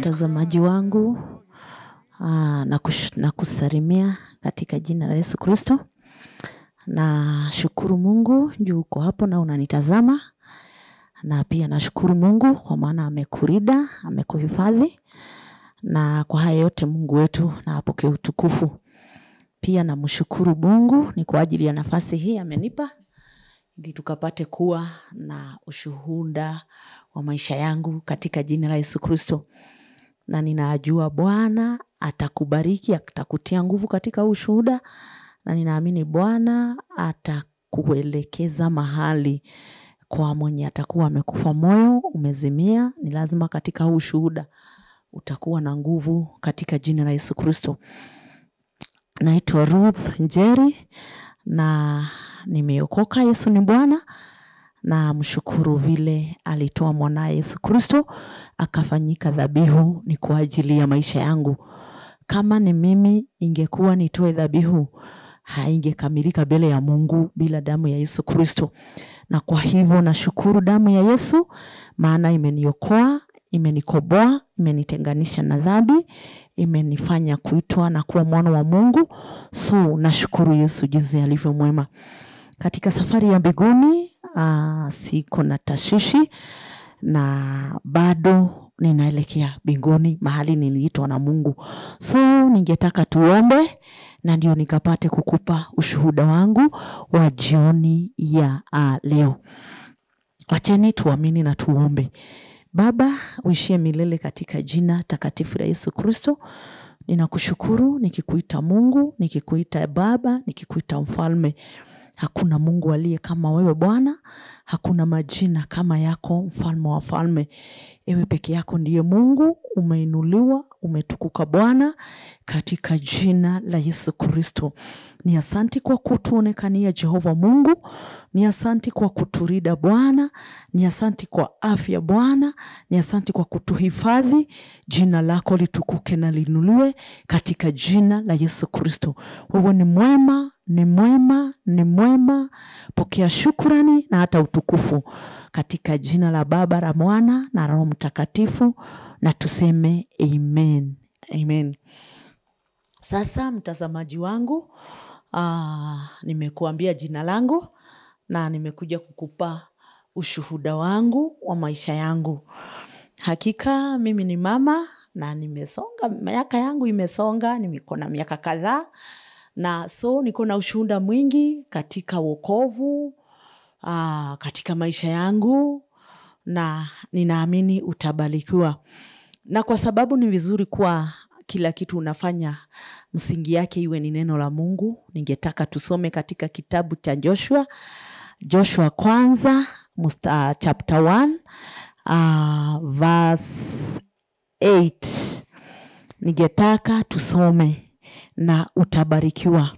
Mtazamaji wangu aa, na, kush, na kusalimia katika jina la Yesu Kristo. Na shukuru Mungu juu uko hapo na unanitazama, na pia nashukuru Mungu kwa maana amekurida, amekuhifadhi, na kwa haya yote Mungu wetu na apokee utukufu. Pia namshukuru Mungu ni kwa ajili ya nafasi hii amenipa ili tukapate kuwa na ushuhuda wa maisha yangu katika jina la Yesu Kristo, na ninajua Bwana atakubariki, atakutia nguvu katika huu ushuhuda, na ninaamini Bwana atakuelekeza mahali kwa mwenye atakuwa amekufa moyo, umezimia. Ni lazima katika huu ushuhuda utakuwa na nguvu katika jina la Yesu Kristo. Naitwa Ruth Njeri na nimeokoka. Yesu ni Bwana na mshukuru vile alitoa mwanaye Yesu Kristo akafanyika dhabihu ni kwa ajili ya maisha yangu. Kama ni mimi, ingekuwa nitoe dhabihu, haingekamilika mbele ya Mungu bila damu ya Yesu Kristo. Na kwa hivyo nashukuru damu ya Yesu, maana imeniokoa, imenikoboa, imenitenganisha na dhambi, imenifanya kuitwa na kuwa mwana wa Mungu. So nashukuru Yesu jinsi alivyo mwema. Katika safari ya mbinguni uh, siko na tashishi na bado ninaelekea mbinguni mahali niliitwa na Mungu. So ningetaka tuombe na ndio nikapate kukupa ushuhuda wangu wa jioni ya uh, leo. Wacheni tuamini na tuombe. Baba, uishie milele katika jina takatifu la Yesu Kristo. Ninakushukuru nikikuita Mungu, nikikuita Baba, nikikuita Mfalme. Hakuna Mungu aliye kama wewe Bwana, hakuna majina kama yako, mfalme wa falme. Ewe peke yako ndiye Mungu, umeinuliwa, umetukuka Bwana, katika jina la Yesu Kristo. Ni asanti kwa kutuonekania Jehova Mungu, ni asanti kwa kuturida Bwana, ni asanti kwa afya Bwana, ni asanti kwa kutuhifadhi. Jina lako litukuke na linuliwe katika jina la Yesu Kristo. Wewe ni mwema, ni mwema, ni mwema. Pokea shukrani na hata utukufu katika jina la Baba, la Mwana na Roho Mtakatifu, na tuseme amen, amen. Sasa mtazamaji wangu, aa, nimekuambia jina langu na nimekuja kukupa ushuhuda wangu wa maisha yangu. Hakika mimi ni mama na nimesonga, miaka yangu imesonga, niko na miaka kadhaa na so niko na ushuhuda mwingi katika wokovu aa, katika maisha yangu na ninaamini utabarikiwa, na kwa sababu ni vizuri kuwa kila kitu unafanya msingi yake iwe ni neno la Mungu. Ningetaka tusome katika kitabu cha Joshua, Joshua kwanza musta, chapter 1 uh, verse 8. Ningetaka tusome na utabarikiwa,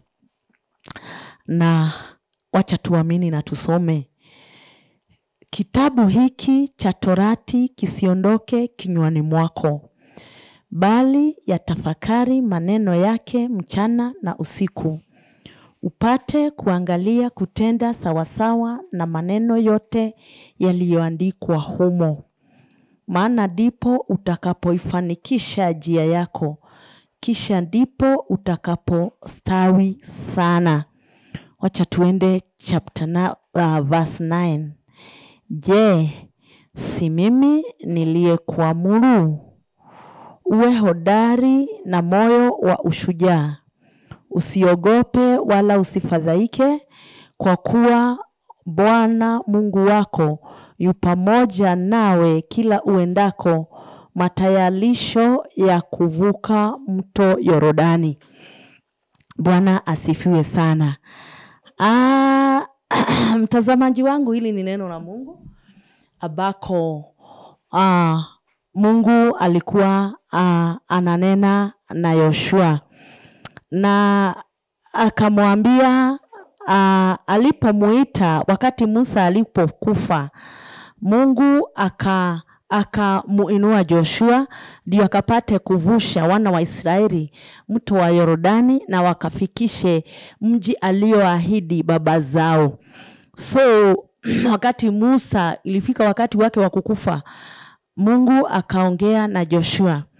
na wacha tuamini na tusome kitabu hiki cha Torati kisiondoke kinywani mwako, bali yatafakari maneno yake mchana na usiku, upate kuangalia kutenda sawasawa na maneno yote yaliyoandikwa humo, maana ndipo utakapoifanikisha njia yako, kisha ndipo utakapostawi sana. Wacha tuende chapter na, uh, verse 9. Je, si mimi niliyekuamuru uwe hodari na moyo wa ushujaa? Usiogope wala usifadhaike, kwa kuwa Bwana Mungu wako yu pamoja nawe kila uendako, matayarisho ya kuvuka mto Yorodani. Bwana asifiwe sana. Ah, mtazamaji wangu, hili ni neno la Mungu ambako ah, Mungu alikuwa ah, ananena na Yoshua na akamwambia ah, alipomuita wakati Musa alipokufa, Mungu aka akamuinua Joshua ndio akapate kuvusha wana wa Israeli mto wa Yordani na wakafikishe mji alioahidi baba zao. So wakati Musa ilifika wakati wake wa kukufa, Mungu akaongea na Joshua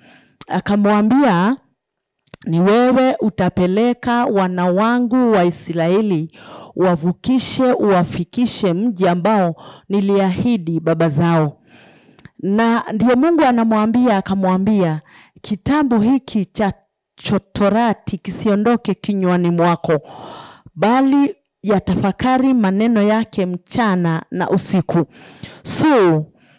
akamwambia ni wewe utapeleka wana wangu wa Israeli wavukishe uwafikishe mji ambao niliahidi baba zao. Na ndio Mungu anamwambia akamwambia, kitabu hiki cha Torati kisiondoke kinywani mwako, bali yatafakari maneno yake mchana na usiku. So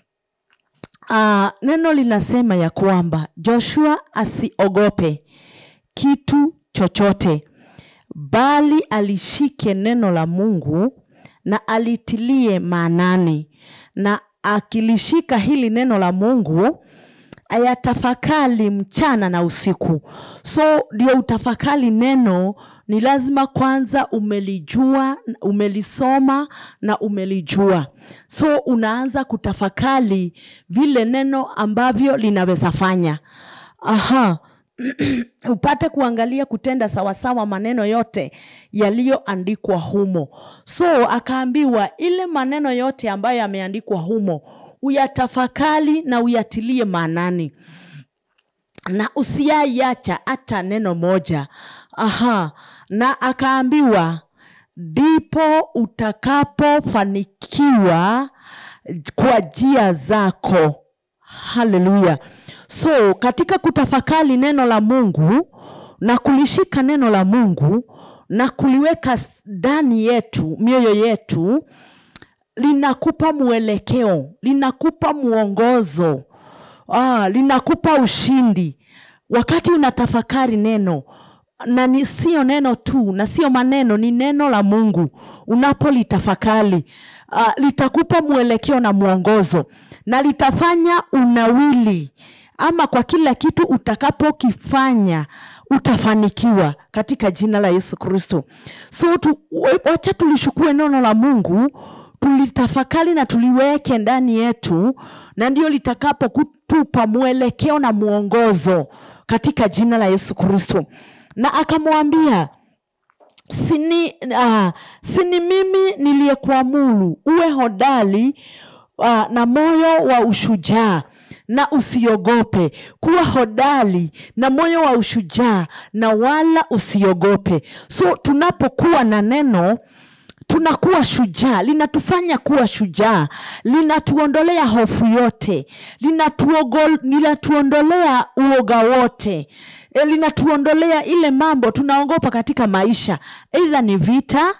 uh, neno linasema ya kwamba Joshua asiogope kitu chochote, bali alishike neno la Mungu na alitilie maanani, na akilishika hili neno la Mungu ayatafakari mchana na usiku. So ndio utafakari neno, ni lazima kwanza umelijua, umelisoma na umelijua. So unaanza kutafakari vile neno ambavyo linaweza fanya. Aha. upate kuangalia kutenda sawasawa maneno yote yaliyoandikwa humo. So akaambiwa ile maneno yote ambayo yameandikwa humo uyatafakari na uyatilie maanani na usiaiacha hata neno moja. Aha, na akaambiwa ndipo utakapofanikiwa kwa njia zako. Haleluya! So katika kutafakari neno la Mungu na kulishika neno la Mungu na kuliweka ndani yetu, mioyo yetu, linakupa mwelekeo, linakupa mwongozo, ah, linakupa ushindi wakati unatafakari neno na ni sio neno tu na sio maneno, ni neno la Mungu. Unapolitafakari uh, litakupa mwelekeo na mwongozo na litafanya unawili ama kwa kila kitu utakapokifanya utafanikiwa katika jina la Yesu Kristo. So tu, wacha tulishukue neno la Mungu tulitafakari na tuliweke ndani yetu, na ndio litakapo kutupa mwelekeo na mwongozo katika jina la Yesu Kristo. Na akamwambia sini, uh, sini mimi niliyekuamuru uwe hodari uh, na moyo wa ushujaa na usiogope. Kuwa hodari na moyo wa ushujaa na wala usiogope. So tunapokuwa na neno tunakuwa shujaa, linatufanya kuwa shujaa, linatuondolea hofu yote, linatuogo- linatuondolea uoga wote, e, linatuondolea ile mambo tunaogopa katika maisha, aidha ni vita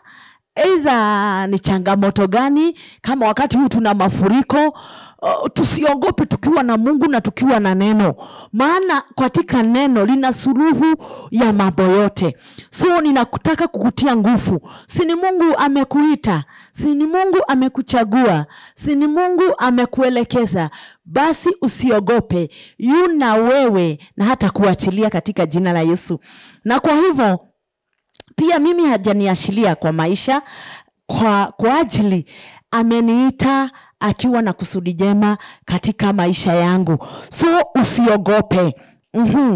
Aidha ni changamoto gani, kama wakati huu tuna mafuriko uh, tusiogope tukiwa na Mungu na tukiwa na neno, maana katika neno lina suluhu ya mambo yote. So ninakutaka kukutia nguvu, si ni Mungu amekuita, si ni Mungu amekuchagua, si ni Mungu amekuelekeza, basi usiogope, yuna wewe na hata kuachilia katika jina la Yesu. Na kwa hivyo pia mimi hajaniashiria kwa maisha kwa, kwa ajili ameniita akiwa na kusudi jema katika maisha yangu, so usiogope. mm-hmm.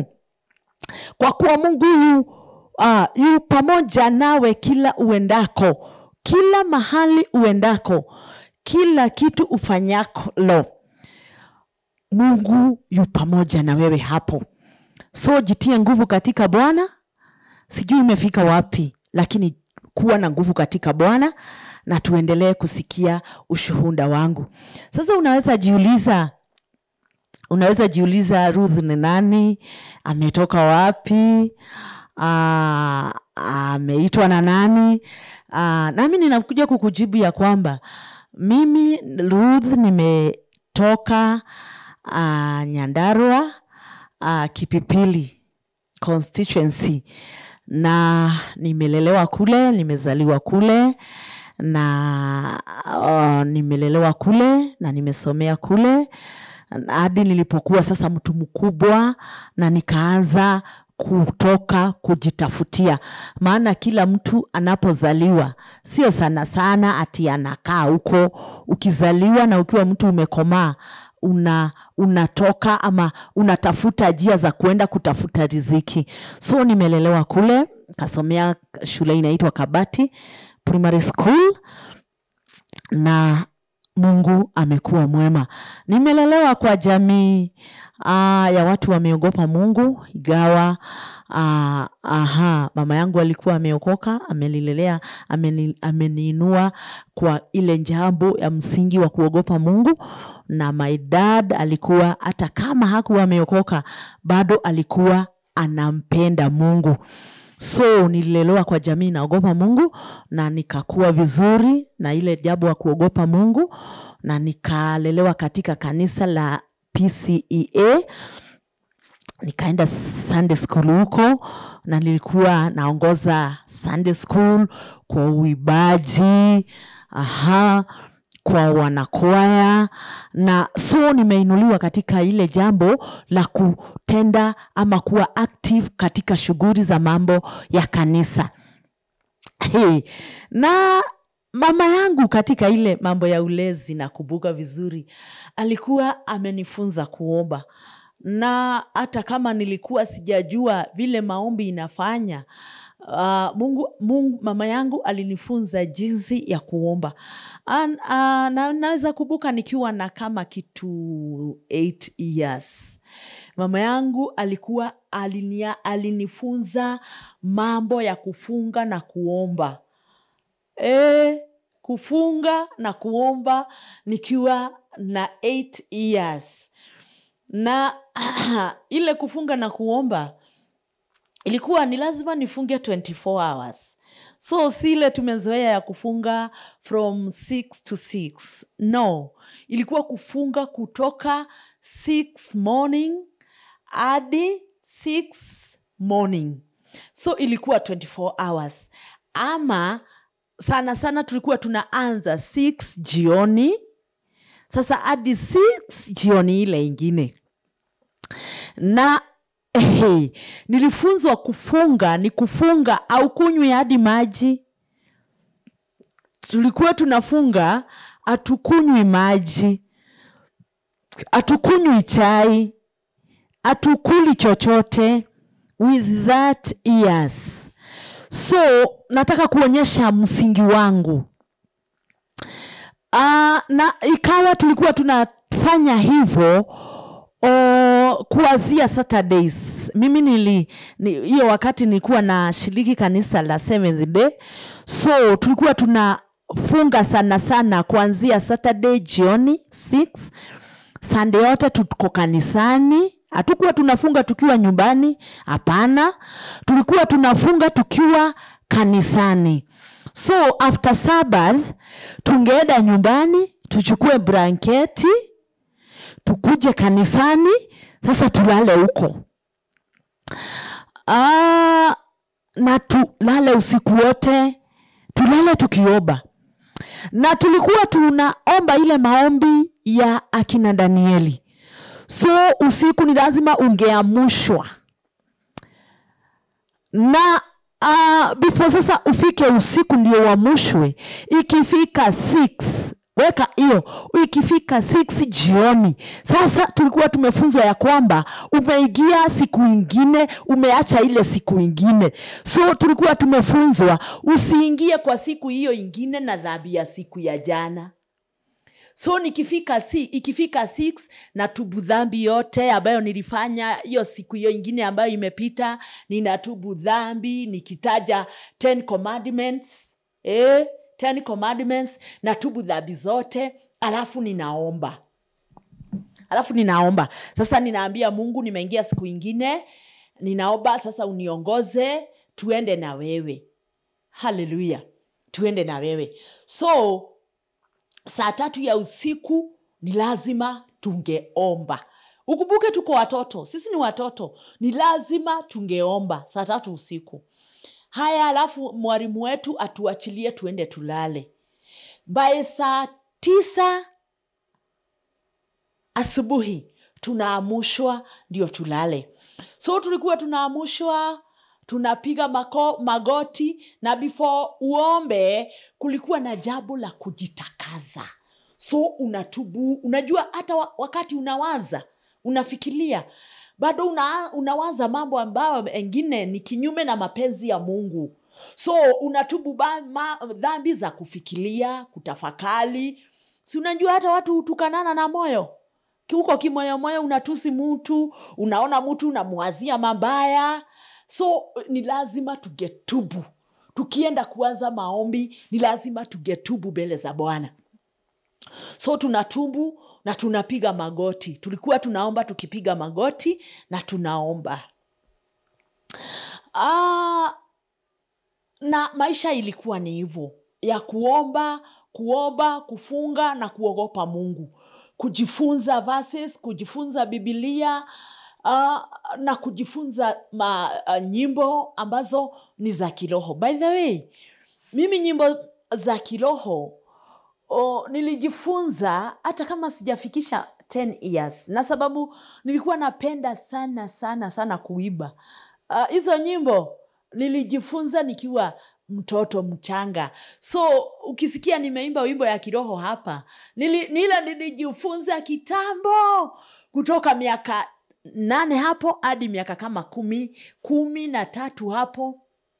Kwa kuwa Mungu yu, uh, yu pamoja nawe kila uendako, kila mahali uendako, kila kitu ufanyalo, Mungu yu pamoja na wewe hapo. So jitie nguvu katika Bwana. Sijui imefika wapi, lakini kuwa na nguvu katika Bwana na tuendelee kusikia ushuhuda wangu. Sasa unaweza jiuliza, unaweza jiuliza Ruth ni nani? Ametoka wapi? Ah, ameitwa na nani? Ah, nami ninakuja kukujibu ya kwamba mimi Ruth nimetoka ah, Nyandarua ah, Kipipili constituency na nimelelewa kule, nimezaliwa kule na uh, nimelelewa kule na nimesomea kule hadi nilipokuwa sasa mtu mkubwa na nikaanza kutoka kujitafutia, maana kila mtu anapozaliwa sio sana sana ati anakaa huko. Ukizaliwa na ukiwa mtu umekomaa una unatoka ama unatafuta njia za kuenda kutafuta riziki. So nimelelewa kule, kasomea shule inaitwa Kabati Primary School, na Mungu amekuwa mwema. Nimelelewa kwa jamii uh, ya watu wameogopa Mungu ingawa uh, aha, mama yangu alikuwa ameokoka, amenilelea, ameni, ameniinua kwa ile jambo ya msingi wa kuogopa Mungu, na my dad alikuwa hata kama hakuwa ameokoka bado alikuwa anampenda Mungu. So nililelewa kwa jamii naogopa Mungu na nikakuwa vizuri na ile jambo ya kuogopa Mungu na nikalelewa katika kanisa la PCEA nikaenda Sunday school huko na nilikuwa naongoza Sunday school kwa uibaji aha, kwa wanakwaya na so nimeinuliwa katika ile jambo la kutenda ama kuwa active katika shughuli za mambo ya kanisa. Hey, na mama yangu katika ile mambo ya ulezi na kubuka vizuri alikuwa amenifunza kuomba na hata kama nilikuwa sijajua vile maombi inafanya uh, Mungu, Mungu, mama yangu alinifunza jinsi ya kuomba An, uh, na, naweza kubuka nikiwa na kama kitu 8 years mama yangu alikuwa alinia, alinifunza mambo ya kufunga na kuomba e, kufunga na kuomba nikiwa na 8 years na ile kufunga na kuomba ilikuwa ni lazima nifunge 24 hours so si ile tumezoea ya kufunga from 6 to 6 no ilikuwa kufunga kutoka 6 morning hadi 6 morning so ilikuwa 24 hours ama sana sana tulikuwa tunaanza 6 jioni sasa hadi 6 jioni ile ingine na hey, nilifunzwa kufunga ni kufunga au kunywi hadi maji tulikuwa tunafunga hatukunywi maji hatukunywi chai hatukuli chochote with that ears so nataka kuonyesha msingi wangu uh, na ikawa tulikuwa tunafanya hivyo o, kuanzia Saturdays. Mimi nili ni- hiyo wakati nilikuwa na shiriki kanisa la Seventh Day, so tulikuwa tunafunga sana sana kuanzia Saturday jioni 6 Sunday yote tuko kanisani. Hatukuwa tunafunga tukiwa nyumbani, hapana. Tulikuwa tunafunga tukiwa kanisani. So after Sabbath tungeenda nyumbani tuchukue blanketi tukuje kanisani, sasa tulale huko. Ah, na tulale usiku wote, tulale tukiomba na tulikuwa tunaomba ile maombi ya akina Danieli. So usiku ni lazima ungeamushwa na uh, before sasa ufike usiku ndio uamushwe. Ikifika 6 weka hiyo, ikifika 6 jioni, sasa tulikuwa tumefunzwa ya kwamba umeingia siku ingine, umeacha ile siku ingine. So tulikuwa tumefunzwa usiingie kwa siku hiyo ingine na dhambi ya siku ya jana so nikifika si, ikifika 6 natubu dhambi yote ambayo nilifanya hiyo siku hiyo ingine ambayo imepita ninatubu dhambi nikitaja 10 commandments eh, 10 commandments natubu dhambi zote alafu ninaomba alafu ninaomba sasa ninaambia mungu nimeingia siku ingine ninaomba sasa uniongoze tuende na wewe haleluya tuende na wewe so saa tatu ya usiku ni lazima tungeomba ukumbuke tuko watoto sisi ni watoto ni lazima tungeomba saa tatu usiku haya alafu mwalimu wetu atuachilie tuende tulale baye saa tisa asubuhi tunaamushwa ndio tulale so tulikuwa tunaamushwa tunapiga mako, magoti na before uombe kulikuwa na jambo la kujitakaza so unatubu unajua hata wa- wakati unawaza unafikiria bado una, unawaza mambo ambayo mengine ni kinyume na mapenzi ya mungu so unatubu ba- ma- dhambi za kufikiria kutafakari si unajua hata watu hutukanana na moyo huko kimoyomoyo unatusi mtu unaona mtu unamwazia mabaya so ni lazima tugetubu tukienda kuanza maombi ni lazima tugetubu mbele za bwana so tunatubu na tunapiga magoti tulikuwa tunaomba tukipiga magoti na tunaomba ah, na maisha ilikuwa ni hivyo ya kuomba kuomba kufunga na kuogopa mungu kujifunza verses, kujifunza bibilia uh, na kujifunza ma, uh, nyimbo ambazo ni za kiroho by the way mimi nyimbo za kiroho oh, nilijifunza hata kama sijafikisha 10 years na sababu nilikuwa napenda sana sana sana kuiba Ah, hizo uh, nyimbo nilijifunza nikiwa mtoto mchanga so ukisikia nimeimba wimbo ya kiroho hapa nili, nila nilijifunza kitambo kutoka miaka nane hapo hadi miaka kama kumi kumi na tatu hapo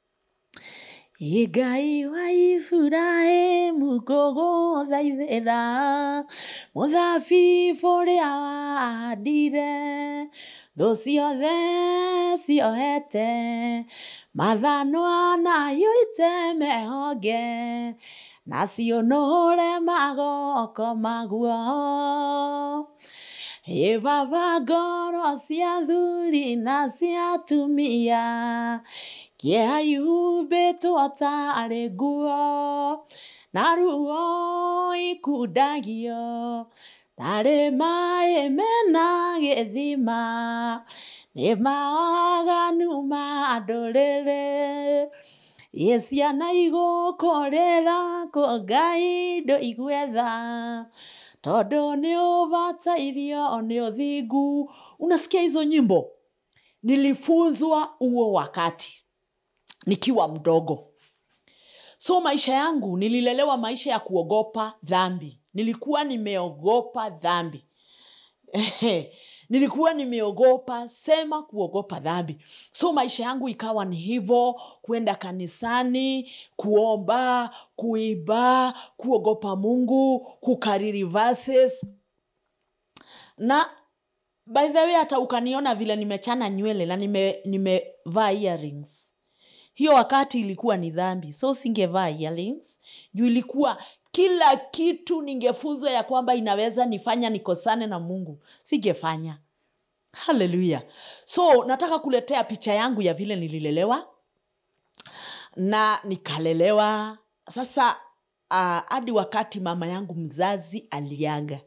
igai wa ifurahimu gũgũthaithĩra mũthabibũ ũrĩa wahandire thũ ciothe ciohete mathanwa nayo itemehonge nacio nũre magoko maguo ĩ baba ngoro cia thuri na cia atumia kĩeha ihumbĩtwo tarĩ nguo na ruo ikundagio tarĩ maĩ mena gĩthima nĩ mawaganu ma ndũrĩrĩ ĩ ciana igũkũrĩra kũ ngai ndũigwetha tondũ nĩ ũbatairio nĩ ũthingu unasikia hizo nyimbo nilifunzwa huo wakati nikiwa mdogo so maisha yangu nililelewa maisha ya kuogopa dhambi nilikuwa nimeogopa dhambi nilikuwa nimeogopa sema kuogopa dhambi so maisha yangu ikawa ni hivyo kwenda kanisani kuomba kuiba kuogopa mungu kukariri verses na by the way hata ukaniona vile nimechana nywele na nimevaa nime nimevaa earrings hiyo wakati ilikuwa ni dhambi so singevaa earrings juu ilikuwa kila kitu ningefunzwa ya kwamba inaweza nifanya nikosane na mungu singefanya haleluya so nataka kuletea picha yangu ya vile nililelewa na nikalelewa sasa ah, hadi uh, wakati mama yangu mzazi aliaga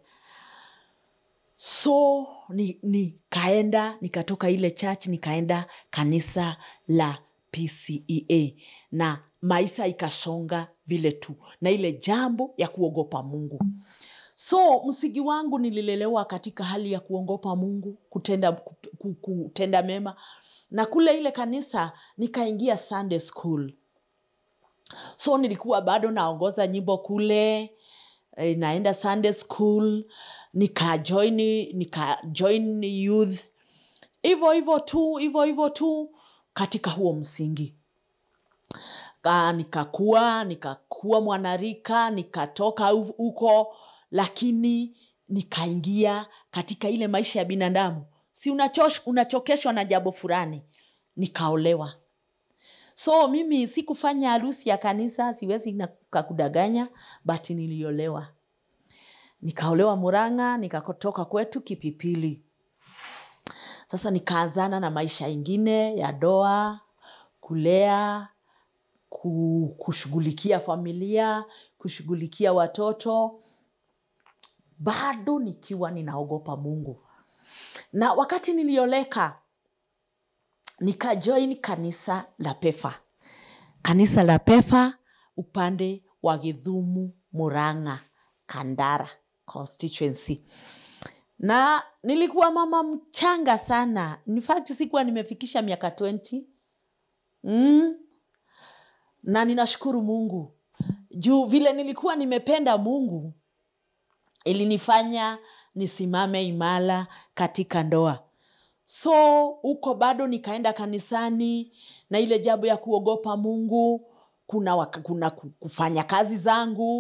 so nikaenda ni nikatoka ile church nikaenda kanisa la pcea na maisha ikasonga vile tu na ile jambo ya kuogopa mungu so msigi wangu nililelewa katika hali ya kuogopa mungu kutenda, ku- kutenda mema na kule ile kanisa nikaingia sunday school so nilikuwa bado naongoza nyimbo kule eh, naenda sunday school nikajoin nikajoin youth hivyo hivyo tu hivyo hivyo tu katika huo msingi Ka, nikakua nikakuwa mwanarika nikatoka hu- huko lakini nikaingia katika ile maisha ya binadamu si unachosh, unachokeshwa na jambo fulani nikaolewa so mimi sikufanya harusi ya kanisa siwezi na- kakudanganya but niliolewa nikaolewa muranga nikatoka kwetu kipipili sasa nikaanzana na maisha ingine ya doa kulea ku- kushughulikia familia kushughulikia watoto bado nikiwa ninaogopa mungu na wakati nilioleka nikajoin kanisa la pefa kanisa la pefa upande wa githumu muranga kandara constituency na nilikuwa mama mchanga sana in fact sikuwa nimefikisha miaka 20 mm. na ninashukuru mungu juu vile nilikuwa nimependa mungu ilinifanya nisimame imara katika ndoa so huko bado nikaenda kanisani na ile jambo ya kuogopa mungu kuna, waka, kuna ku- kufanya kazi zangu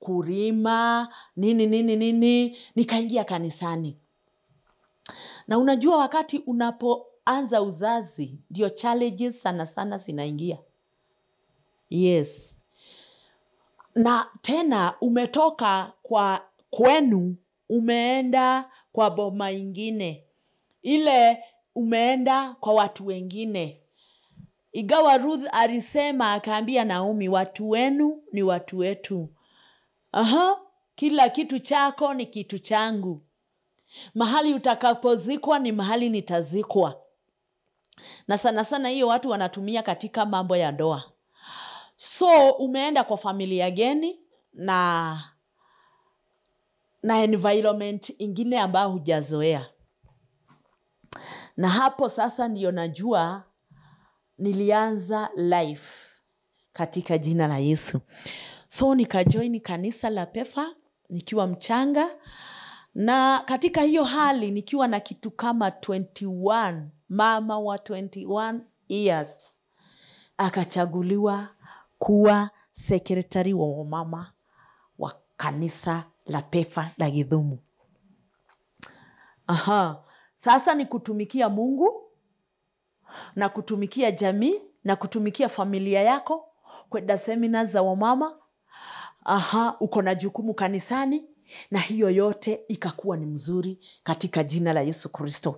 kurima nini nini nini nikaingia kanisani na unajua wakati unapoanza uzazi ndio challenges sana sana zinaingia yes na tena umetoka kwa kwenu umeenda kwa boma ingine ile umeenda kwa watu wengine igawa ruth alisema akaambia naomi watu wenu ni watu wetu Aha, kila kitu chako ni kitu changu mahali utakapozikwa ni mahali nitazikwa na sana sana hiyo watu wanatumia katika mambo ya ndoa so umeenda kwa familia geni na na environment ingine ambayo hujazoea na hapo sasa ndiyo najua nilianza life katika jina la yesu so nikajoini kanisa la pefa nikiwa mchanga na katika hiyo hali nikiwa na kitu kama 21 mama wa 21 years akachaguliwa kuwa sekretari wa wamama wa kanisa la pefa la gidhumu Aha. sasa ni kutumikia mungu na kutumikia jamii na kutumikia familia yako kwenda semina za wamama aha uko na jukumu kanisani na hiyo yote ikakuwa ni mzuri katika jina la yesu kristo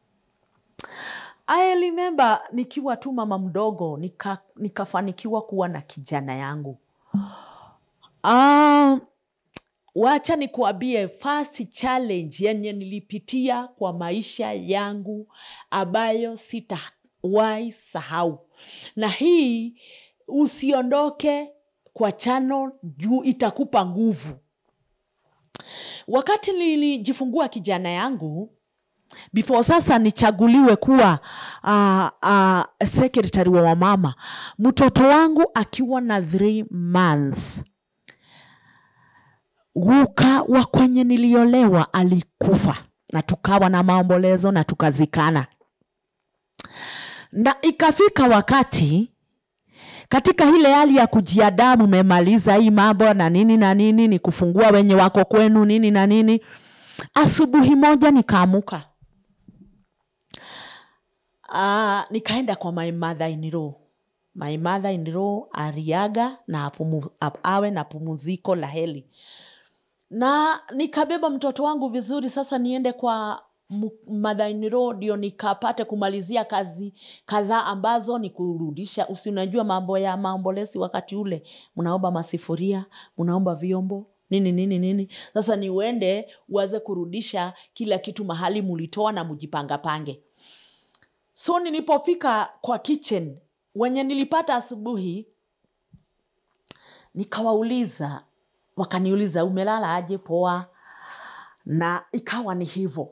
I remember nikiwa tu mama mdogo nika, nikafanikiwa kuwa na kijana yangu um, wacha nikuambie first challenge yenye nilipitia kwa maisha yangu ambayo sitawahi sahau na hii usiondoke kwa chano juu itakupa nguvu wakati nilijifungua kijana yangu before sasa nichaguliwe kuwa uh, uh, secretary wa wamama mtoto wangu akiwa na three months guka wa kwenye niliolewa alikufa na tukawa na maombolezo na tukazikana na ikafika wakati katika ile hali ya kujiadaa mmemaliza hii mambo na nini na nini ni kufungua wenye wako kwenu nini na nini asubuhi moja nikaamuka uh, nikaenda kwa my mother in law my mother in law ariaga na apumu, ap, awe na pumuziko la heli na nikabeba mtoto wangu vizuri sasa niende kwa madhainiro ndio nikapate kumalizia kazi kadhaa ambazo ni kurudisha usi unajua mambo ya maombolezi wakati ule mnaomba masifuria mnaomba vyombo nini nini nini sasa ni uende uweze kurudisha kila kitu mahali mulitoa na mujipangapange so nilipofika kwa kitchen wenye nilipata asubuhi nikawauliza wakaniuliza umelala aje poa na ikawa ni hivyo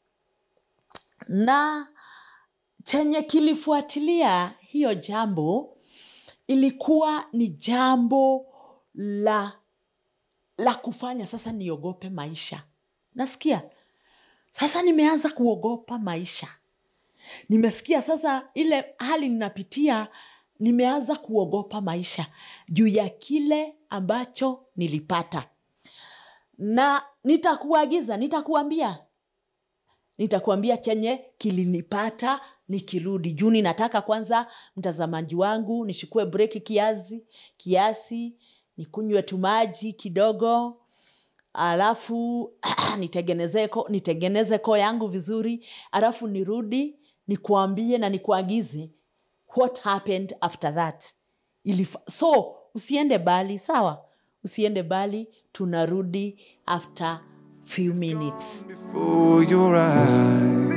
na chenye kilifuatilia hiyo jambo ilikuwa ni jambo la la kufanya sasa niogope maisha nasikia sasa nimeanza kuogopa maisha nimesikia sasa ile hali ninapitia nimeanza kuogopa maisha juu ya kile ambacho nilipata na nitakuagiza nitakuambia nitakuambia chenye kilinipata nikirudi juu ninataka kwanza mtazamaji wangu nishukue breki kiasi kiasi nikunywe tumaji kidogo alafu nitengeneze ko, nitengeneze koo yangu vizuri alafu nirudi nikuambie na nikuagize what happened after that Ilif so usiende bali sawa usiende bali tunarudi after few minutes before your eyes.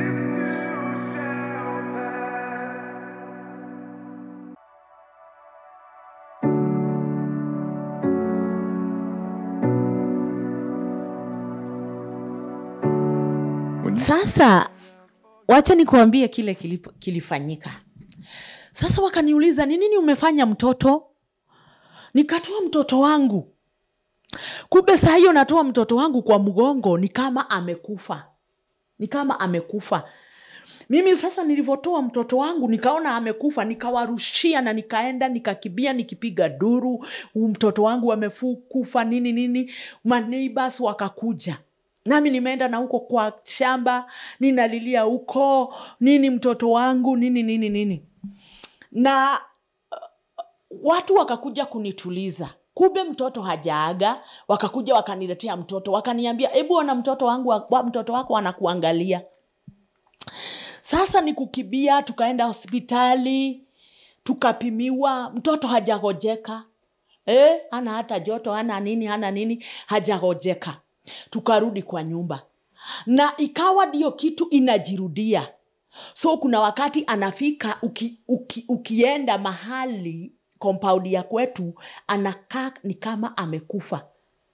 When sasa wacha nikuambie kile kilipo, kilifanyika sasa wakaniuliza ni nini umefanya mtoto nikatoa mtoto wangu kumbe saa hiyo natoa mtoto wangu kwa mgongo ni kama amekufa ni kama amekufa mimi sasa nilivyotoa mtoto wangu nikaona amekufa nikawarushia na nikaenda nikakibia nikipiga duru "Huu mtoto wangu amekufa nini nini maneighbors wakakuja nami nimeenda na huko kwa shamba ninalilia huko nini mtoto wangu nini nini nini na watu wakakuja kunituliza kumbe mtoto hajaaga wakakuja wakaniletea mtoto wakaniambia hebu ona mtoto wangu wa, mtoto wako anakuangalia sasa ni kukibia tukaenda hospitali tukapimiwa mtoto hajagojeka eh, ana hata joto ana nini ana nini hajagojeka tukarudi kwa nyumba na ikawa ndiyo kitu inajirudia so kuna wakati anafika uki, uki, ukienda mahali compound ya kwetu anakaa ni kama amekufa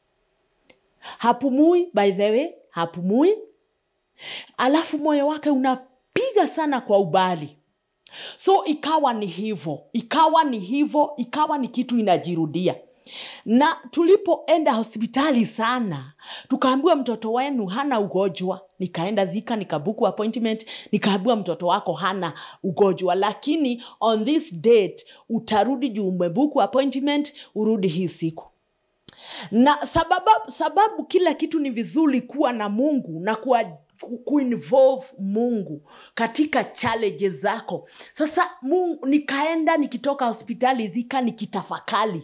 hapumui by the way hapumui alafu moyo wake unapiga sana kwa ubali so ikawa ni hivo ikawa ni hivo ikawa ni kitu inajirudia na tulipoenda hospitali sana tukaambiwa mtoto wenu hana ugonjwa nikaenda dhika nikabuku appointment nikaambiwa mtoto wako hana ugonjwa lakini on this date utarudi juu umebuku appointment urudi hii siku na sababu, sababu kila kitu ni vizuri kuwa na mungu na kuwa kuinvolve mungu katika challenges zako sasa mungu, nikaenda nikitoka hospitali dhika nikitafakali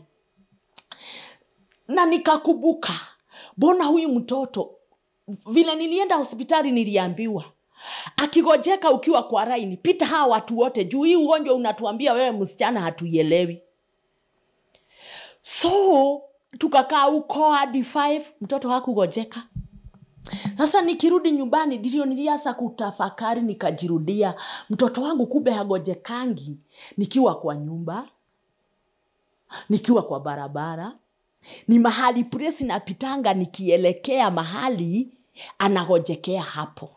na nikakumbuka mbona huyu mtoto vile nilienda hospitali niliambiwa akigojeka ukiwa kwa raini pita hawa watu wote juu hii ugonjwa unatuambia wewe msichana hatuielewi so tukakaa huko hadi 5 mtoto hakugojeka sasa nikirudi nyumbani ndio nilianza kutafakari nikajirudia mtoto wangu kumbe hagojekangi nikiwa kwa nyumba nikiwa kwa barabara ni mahali presi napitanga nikielekea mahali anagojekea hapo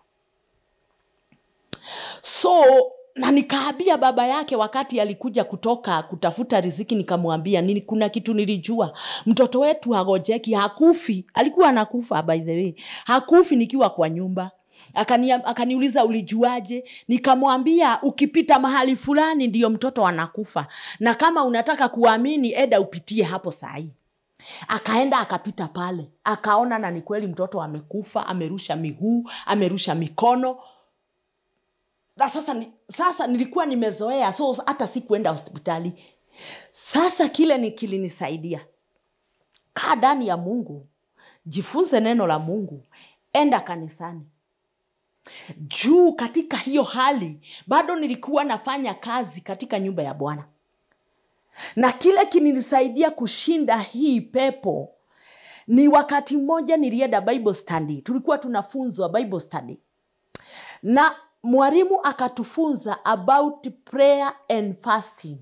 so na nikaambia baba yake wakati alikuja kutoka kutafuta riziki nikamwambia nini kuna kitu nilijua mtoto wetu hagojeki hakufi alikuwa anakufa by the way hakufi nikiwa kwa nyumba Akani, akaniuliza ulijuaje nikamwambia ukipita mahali fulani ndiyo mtoto anakufa na kama unataka kuamini eda upitie hapo sahii akaenda akapita pale akaona na ni kweli mtoto amekufa amerusha miguu amerusha mikono na sasa, ni, sasa nilikuwa nimezoea so hata si kuenda hospitali sasa kile ni kilinisaidia kaa ndani ya mungu jifunze neno la mungu enda kanisani juu katika hiyo hali bado nilikuwa nafanya kazi katika nyumba ya bwana na kile kininisaidia kushinda hii pepo ni wakati mmoja nilienda bible study tulikuwa tunafunzwa bible study na mwalimu akatufunza about prayer and fasting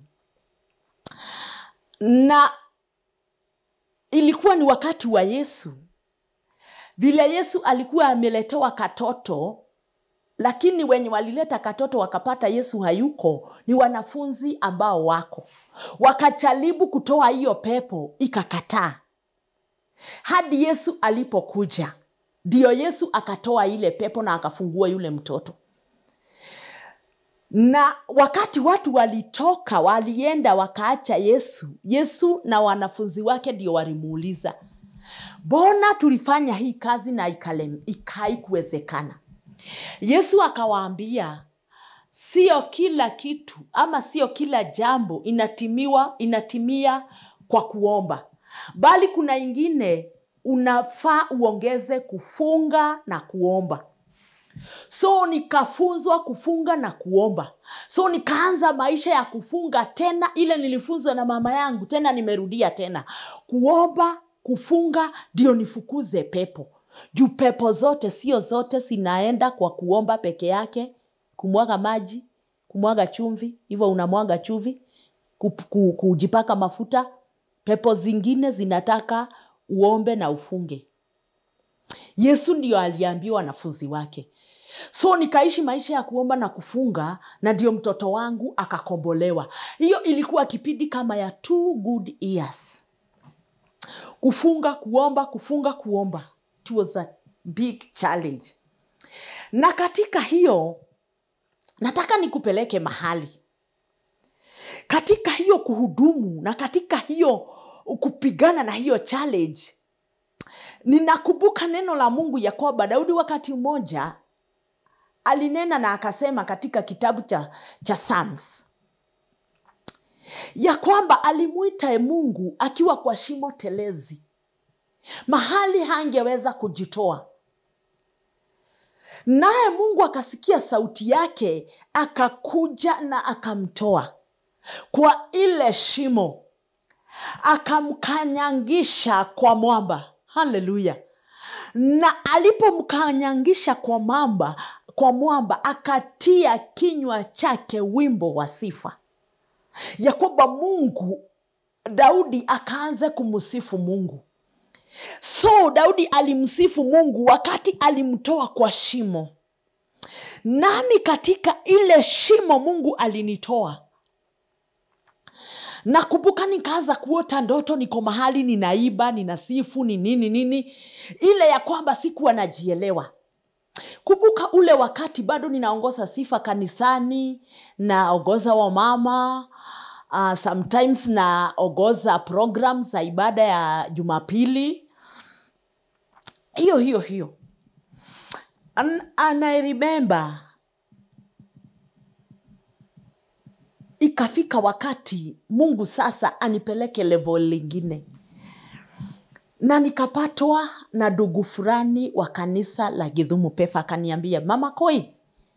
na ilikuwa ni wakati wa yesu vile yesu alikuwa ameletewa katoto lakini wenye walileta katoto wakapata yesu hayuko ni wanafunzi ambao wako wakajaribu kutoa hiyo pepo ikakataa hadi yesu alipokuja ndiyo yesu akatoa ile pepo na akafungua yule mtoto na wakati watu walitoka walienda wakaacha yesu yesu na wanafunzi wake ndio walimuuliza mbona tulifanya hii kazi na ikaikuwezekana yesu akawaambia sio kila kitu ama sio kila jambo inatimiwa inatimia kwa kuomba bali kuna ingine unafaa uongeze kufunga na kuomba so nikafunzwa kufunga na kuomba so nikaanza maisha ya kufunga tena ile nilifunzwa na mama yangu tena nimerudia tena kuomba kufunga ndio nifukuze pepo juu pepo zote sio zote zinaenda kwa kuomba peke yake kumwaga maji kumwaga chumvi hivyo unamwaga chumvi kujipaka mafuta pepo zingine zinataka uombe na ufunge yesu ndio aliambiwa wanafunzi wake so nikaishi maisha ya kuomba na kufunga na ndio mtoto wangu akakombolewa hiyo ilikuwa kipindi kama ya two good years kufunga kuomba kufunga kuomba it was a big challenge na katika hiyo nataka nikupeleke mahali katika hiyo kuhudumu na katika hiyo kupigana na hiyo challenge ninakumbuka neno la mungu ya kwamba daudi wakati mmoja alinena na akasema katika kitabu cha, cha Psalms ya kwamba alimwita mungu akiwa kwa shimo telezi mahali hangeweza kujitoa naye mungu akasikia sauti yake akakuja na akamtoa kwa ile shimo akamkanyangisha kwa mwamba haleluya na alipomkanyangisha kwa mamba kwa mwamba akatia kinywa chake wimbo wa sifa ya kwamba mungu daudi akaanza kumsifu mungu so daudi alimsifu mungu wakati alimtoa kwa shimo nami katika ile shimo mungu alinitoa nakumbuka nikaanza kuota ndoto niko mahali ninaiba ninasifu ni nini nini ile ya kwamba sikuwa najielewa kumbuka ule wakati bado ninaongoza sifa kanisani naongoza wamama uh, sometimes naongoza program za ibada ya jumapili hiyo hiyo hiyo An- and I remember ikafika wakati mungu sasa anipeleke level lingine na nikapatwa na ndugu fulani wa kanisa la gidhumu pefa akaniambia mama koi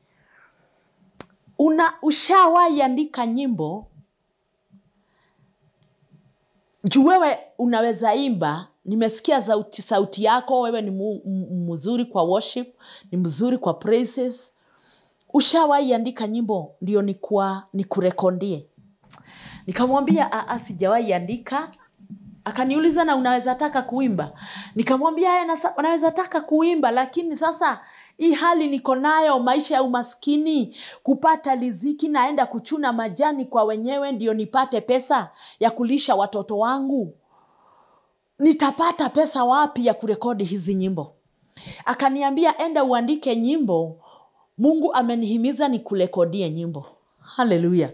una ushawahi andika nyimbo juu wewe unaweza imba nimesikia sauti, sauti yako wewe ni mu, m- mzuri kwa worship ni mzuri kwa praises ushawahi andika nyimbo ndio nikua nikurekondie nikamwambia "Ah, ah, sijawahi andika akaniuliza na unaweza taka kuimba nikamwambia "Aya, nasa- naweza taka kuimba lakini sasa hii hali niko nayo maisha ya umaskini kupata liziki naenda kuchuna majani kwa wenyewe ndio nipate pesa ya kulisha watoto wangu nitapata pesa wapi ya kurekodi hizi nyimbo akaniambia enda uandike nyimbo mungu amenihimiza nikurekodie nyimbo haleluya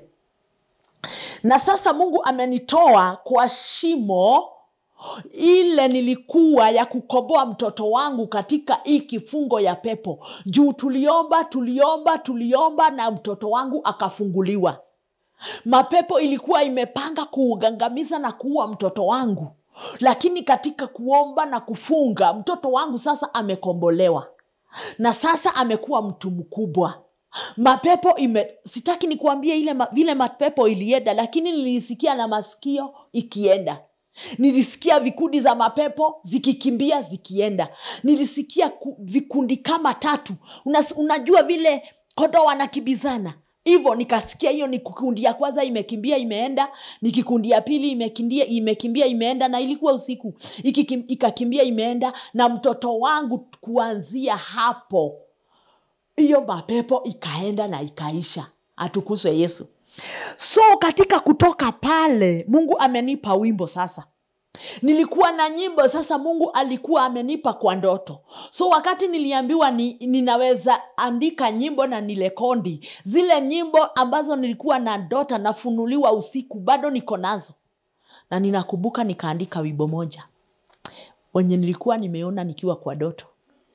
na sasa mungu amenitoa kwa shimo ile nilikuwa ya kukomboa mtoto wangu katika hii kifungo ya pepo juu tuliomba tuliomba tuliomba na mtoto wangu akafunguliwa mapepo ilikuwa imepanga kuugangamiza na kuua mtoto wangu lakini katika kuomba na kufunga mtoto wangu sasa amekombolewa na sasa amekuwa mtu mkubwa mapepo ime sitaki nikuambie ile ma, vile mapepo ilienda lakini nilisikia na masikio ikienda nilisikia vikundi za mapepo zikikimbia zikienda nilisikia ku, vikundi kama tatu Unas, unajua vile kondo wanakibizana hivyo nikasikia hiyo ni kikundi ya kwanza imekimbia imeenda ni kikundi ya pili imekimbia imekimbia imeenda na ilikuwa usiku Ikikim, ikakimbia imeenda na mtoto wangu kuanzia hapo hiyo mapepo ikaenda na ikaisha atukuzwe yesu so katika kutoka pale mungu amenipa wimbo sasa nilikuwa na nyimbo sasa mungu alikuwa amenipa kwa ndoto so wakati niliambiwa ni, ninaweza andika nyimbo na nilekondi zile nyimbo ambazo nilikuwa na ndota nafunuliwa usiku bado niko nazo na ninakumbuka nikaandika wimbo moja wenye nilikuwa nimeona nikiwa kwa doto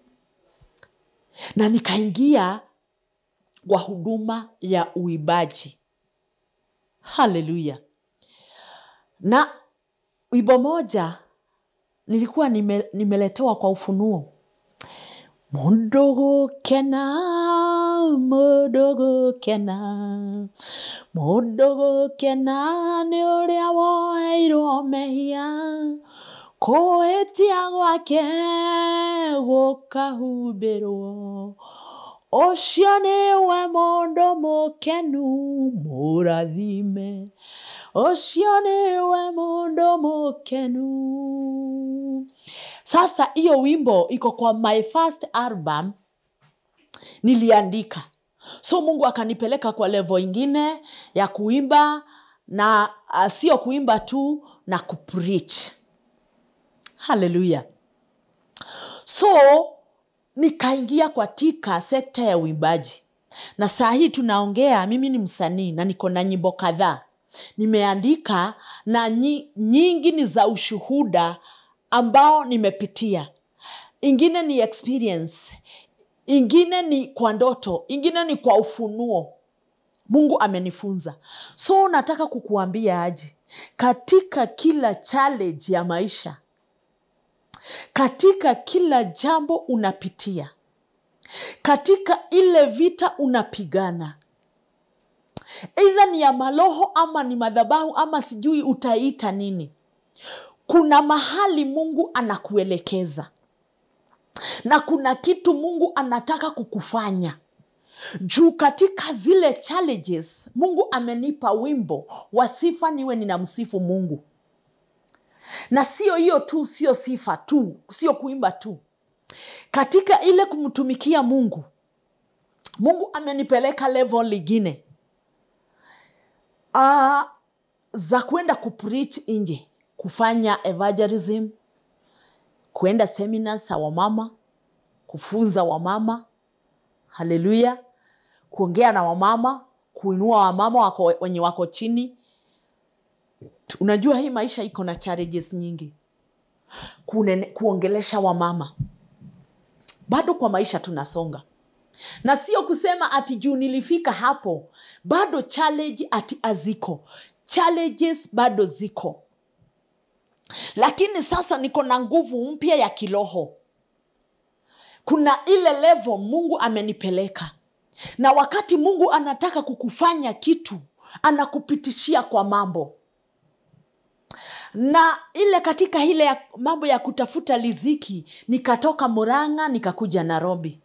na nikaingia kwa huduma ya uibaji haleluya na wimbo moja nilikuwa nime, nimeletewa kwa ufunuo mundu gukena mundu gukena mundu gukena ni uria woeirwo mehia kuhĩtia gwake gũkahumbĩrwo ũcio nĩwe mũndũ mũkenu mũrathime ũcio nĩwe mũndũ mũkenu sasa hiyo wimbo iko kwa my first album niliandika so mungu akanipeleka kwa levo ingine ya kuimba na uh, sio kuimba tu na kupreach haleluya so nikaingia katika sekta ya uimbaji na saa hii tunaongea mimi ni msanii na niko na nyimbo kadhaa nimeandika na nyi, nyingi ni za ushuhuda ambao nimepitia ingine ni experience ingine ni kwa ndoto ingine ni kwa ufunuo mungu amenifunza so nataka kukuambia aje katika kila challenge ya maisha katika kila jambo unapitia katika ile vita unapigana eidha ni ya maloho ama ni madhabahu ama sijui utaita nini kuna mahali mungu anakuelekeza na kuna kitu mungu anataka kukufanya juu katika zile challenges mungu amenipa wimbo wa sifa niwe ninamsifu mungu na sio hiyo tu sio sifa tu sio kuimba tu katika ile kumtumikia mungu mungu amenipeleka level lingine uh, za kwenda kupreach nje kufanya evangelism kuenda seminars za wamama kufunza wamama haleluya kuongea na wamama kuinua wamama wako, wenye wako chini unajua hii maisha iko na challenges nyingi Kunene, kuongelesha wamama bado kwa maisha tunasonga na sio kusema ati juu nilifika hapo bado challenge ati aziko challenges bado ziko lakini sasa niko na nguvu mpya ya kiroho kuna ile level mungu amenipeleka na wakati mungu anataka kukufanya kitu anakupitishia kwa mambo na ile katika ile ya mambo ya kutafuta liziki nikatoka muranga nikakuja nairobi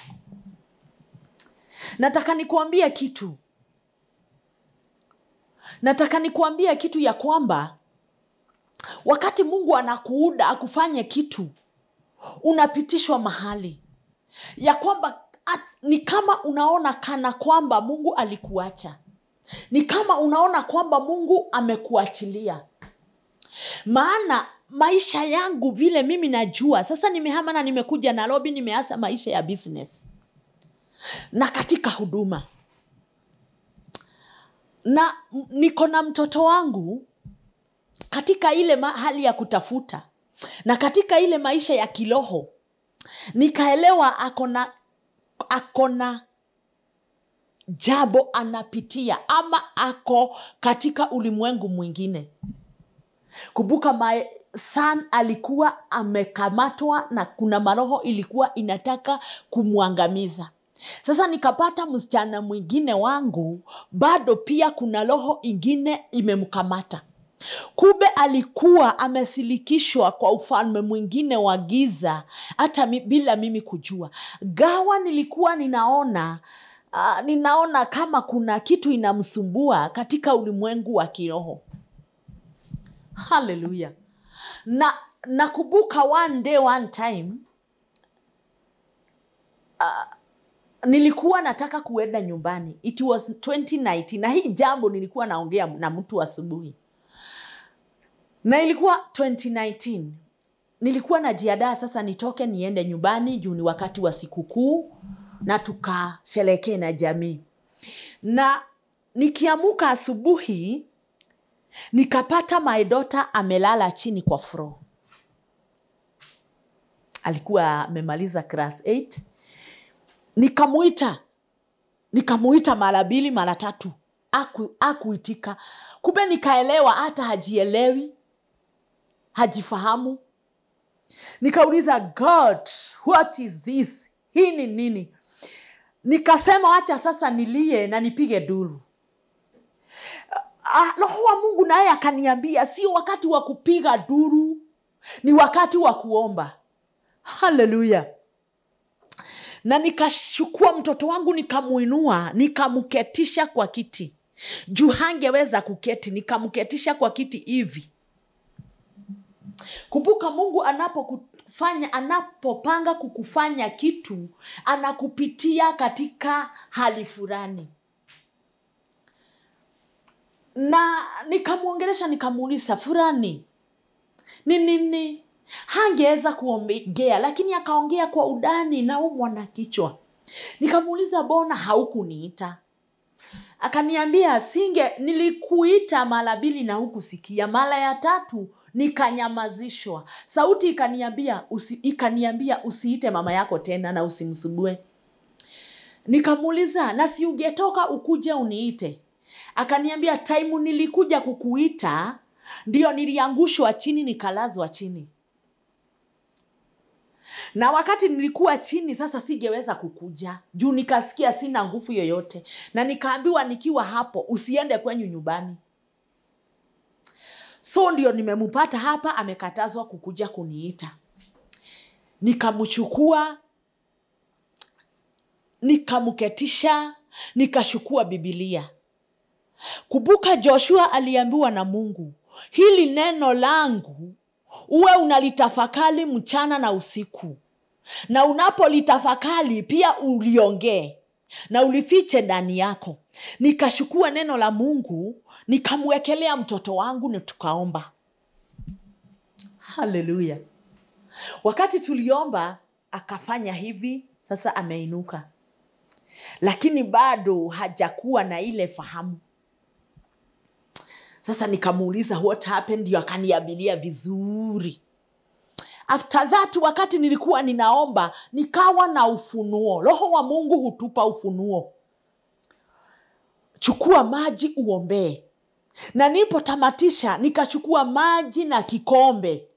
nataka nikuambia kitu nataka nikuambia kitu ya kwamba wakati mungu anakuuda akufanye kitu unapitishwa mahali ya kwamba at, ni kama unaona kana kwamba mungu alikuacha ni kama unaona kwamba mungu amekuachilia maana maisha yangu vile mimi najua sasa nimehama na nimekuja nairobi nimeasa maisha ya business na katika huduma na m- niko na mtoto wangu katika ile ma- hali ya kutafuta na katika ile maisha ya kiroho nikaelewa akona akona jambo anapitia ama ako katika ulimwengu mwingine kumbuka my son alikuwa amekamatwa na kuna maroho ilikuwa inataka kumwangamiza sasa nikapata msichana mwingine wangu bado pia kuna roho ingine imemkamata kumbe alikuwa amesilikishwa kwa ufalme mwingine wa giza hata mi, bila mimi kujua gawa nilikuwa ninaona uh, ninaona kama kuna kitu inamsumbua katika ulimwengu wa kiroho haleluya na nakumbuka one day one time nilikuwa nataka kuenda nyumbani it was 2019 na hii jambo nilikuwa naongea na mtu asubuhi na ilikuwa 2019 nilikuwa najiadaa sasa nitoke niende nyumbani juu ni wakati wa sikukuu na tukasherekee na jamii na nikiamuka asubuhi nikapata my daughter amelala chini kwa fro alikuwa amemaliza class 8 nikamuita nikamuita mara mbili mara tatu aku, akuitika kumbe nikaelewa hata hajielewi hajifahamu nikauliza god what is this hii ni nini nikasema wacha sasa nilie na nipige duru Ah, roho wa mungu naye akaniambia sio wakati wa kupiga duru ni wakati wa kuomba haleluya na nikachukua mtoto wangu nikamuinua nikamketisha kwa kiti juu hangeweza kuketi nikamketisha kwa kiti hivi kumbuka mungu anapokufanya anapopanga kukufanya kitu anakupitia katika hali fulani na nikamwongelesha nikamuuliza fulani ni nini hangeweza kuongea lakini akaongea kwa udani naumwa na kichwa nikamuuliza bona haukuniita akaniambia singe nilikuita mara mbili na hukusikia mara ya tatu nikanyamazishwa sauti ikaniambia usi, ikaniambia usiite mama yako tena na usimsubue nikamuuliza na si ungetoka ukuje uniite akaniambia taimu nilikuja kukuita ndio niliangushwa chini nikalazwa chini na wakati nilikuwa chini sasa singeweza kukuja juu nikasikia sina nguvu yoyote na nikaambiwa nikiwa hapo usiende kwenyu nyumbani so ndio nimempata hapa amekatazwa kukuja kuniita nikamchukua nikamketisha nikashukua bibilia kumbuka joshua aliambiwa na mungu hili neno langu uwe unalitafakari mchana na usiku na unapolitafakari pia uliongee na ulifiche ndani yako nikashukua neno la mungu nikamwekelea mtoto wangu na tukaomba haleluya wakati tuliomba akafanya hivi sasa ameinuka lakini bado hajakuwa na ile fahamu sasa nikamuuliza what happened ndio akaniabilia vizuri after that wakati nilikuwa ninaomba nikawa na ufunuo roho wa mungu hutupa ufunuo chukua maji uombee na nilipotamatisha nikachukua maji na kikombe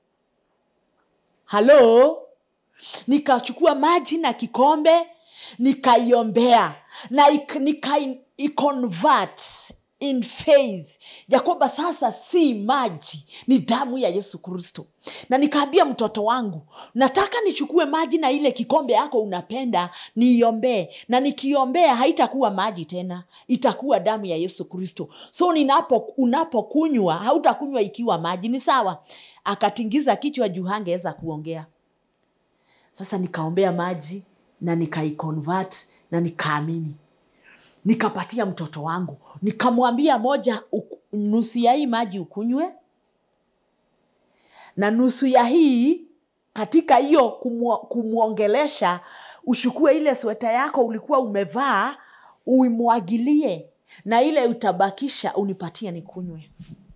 halo nikachukua maji na kikombe nikaiombea na ik- nika iconvert in faith ya kwamba sasa si maji ni damu ya yesu kristo na nikaambia mtoto wangu nataka nichukue maji na ile kikombe yako unapenda niiombee na nikiombea haitakuwa maji tena itakuwa damu ya yesu kristo so ninapo unapokunywa hautakunywa ikiwa maji ni sawa akatingiza kichwa juu hangeweza kuongea sasa nikaombea maji na nikaiconvert na nikaamini nikapatia mtoto wangu nikamwambia moja uku- nusu ya hii maji ukunywe na nusu ya hii katika hiyo kumwo- kumwongelesha ushukue ile sweta yako ulikuwa umevaa uimwagilie na ile utabakisha unipatie nikunywe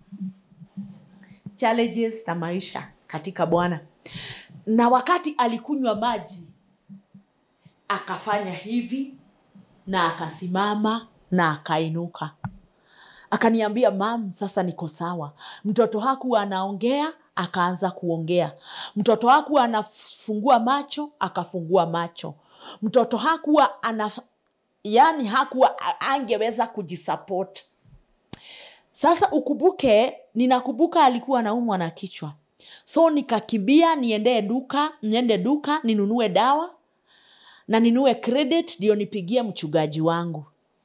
challenges za maisha katika bwana na wakati alikunywa maji akafanya hivi na akasimama na akainuka akaniambia mam sasa niko sawa mtoto hakuwa anaongea akaanza kuongea mtoto hakuwa anafungua macho akafungua macho mtoto hakuwa ana yani hakuwa a- angeweza kujisupport sasa ukumbuke ninakumbuka alikuwa anaumwa na kichwa so nikakimbia niendee duka niende duka ninunue dawa na ninue credit ndio nipigie mchungaji wangu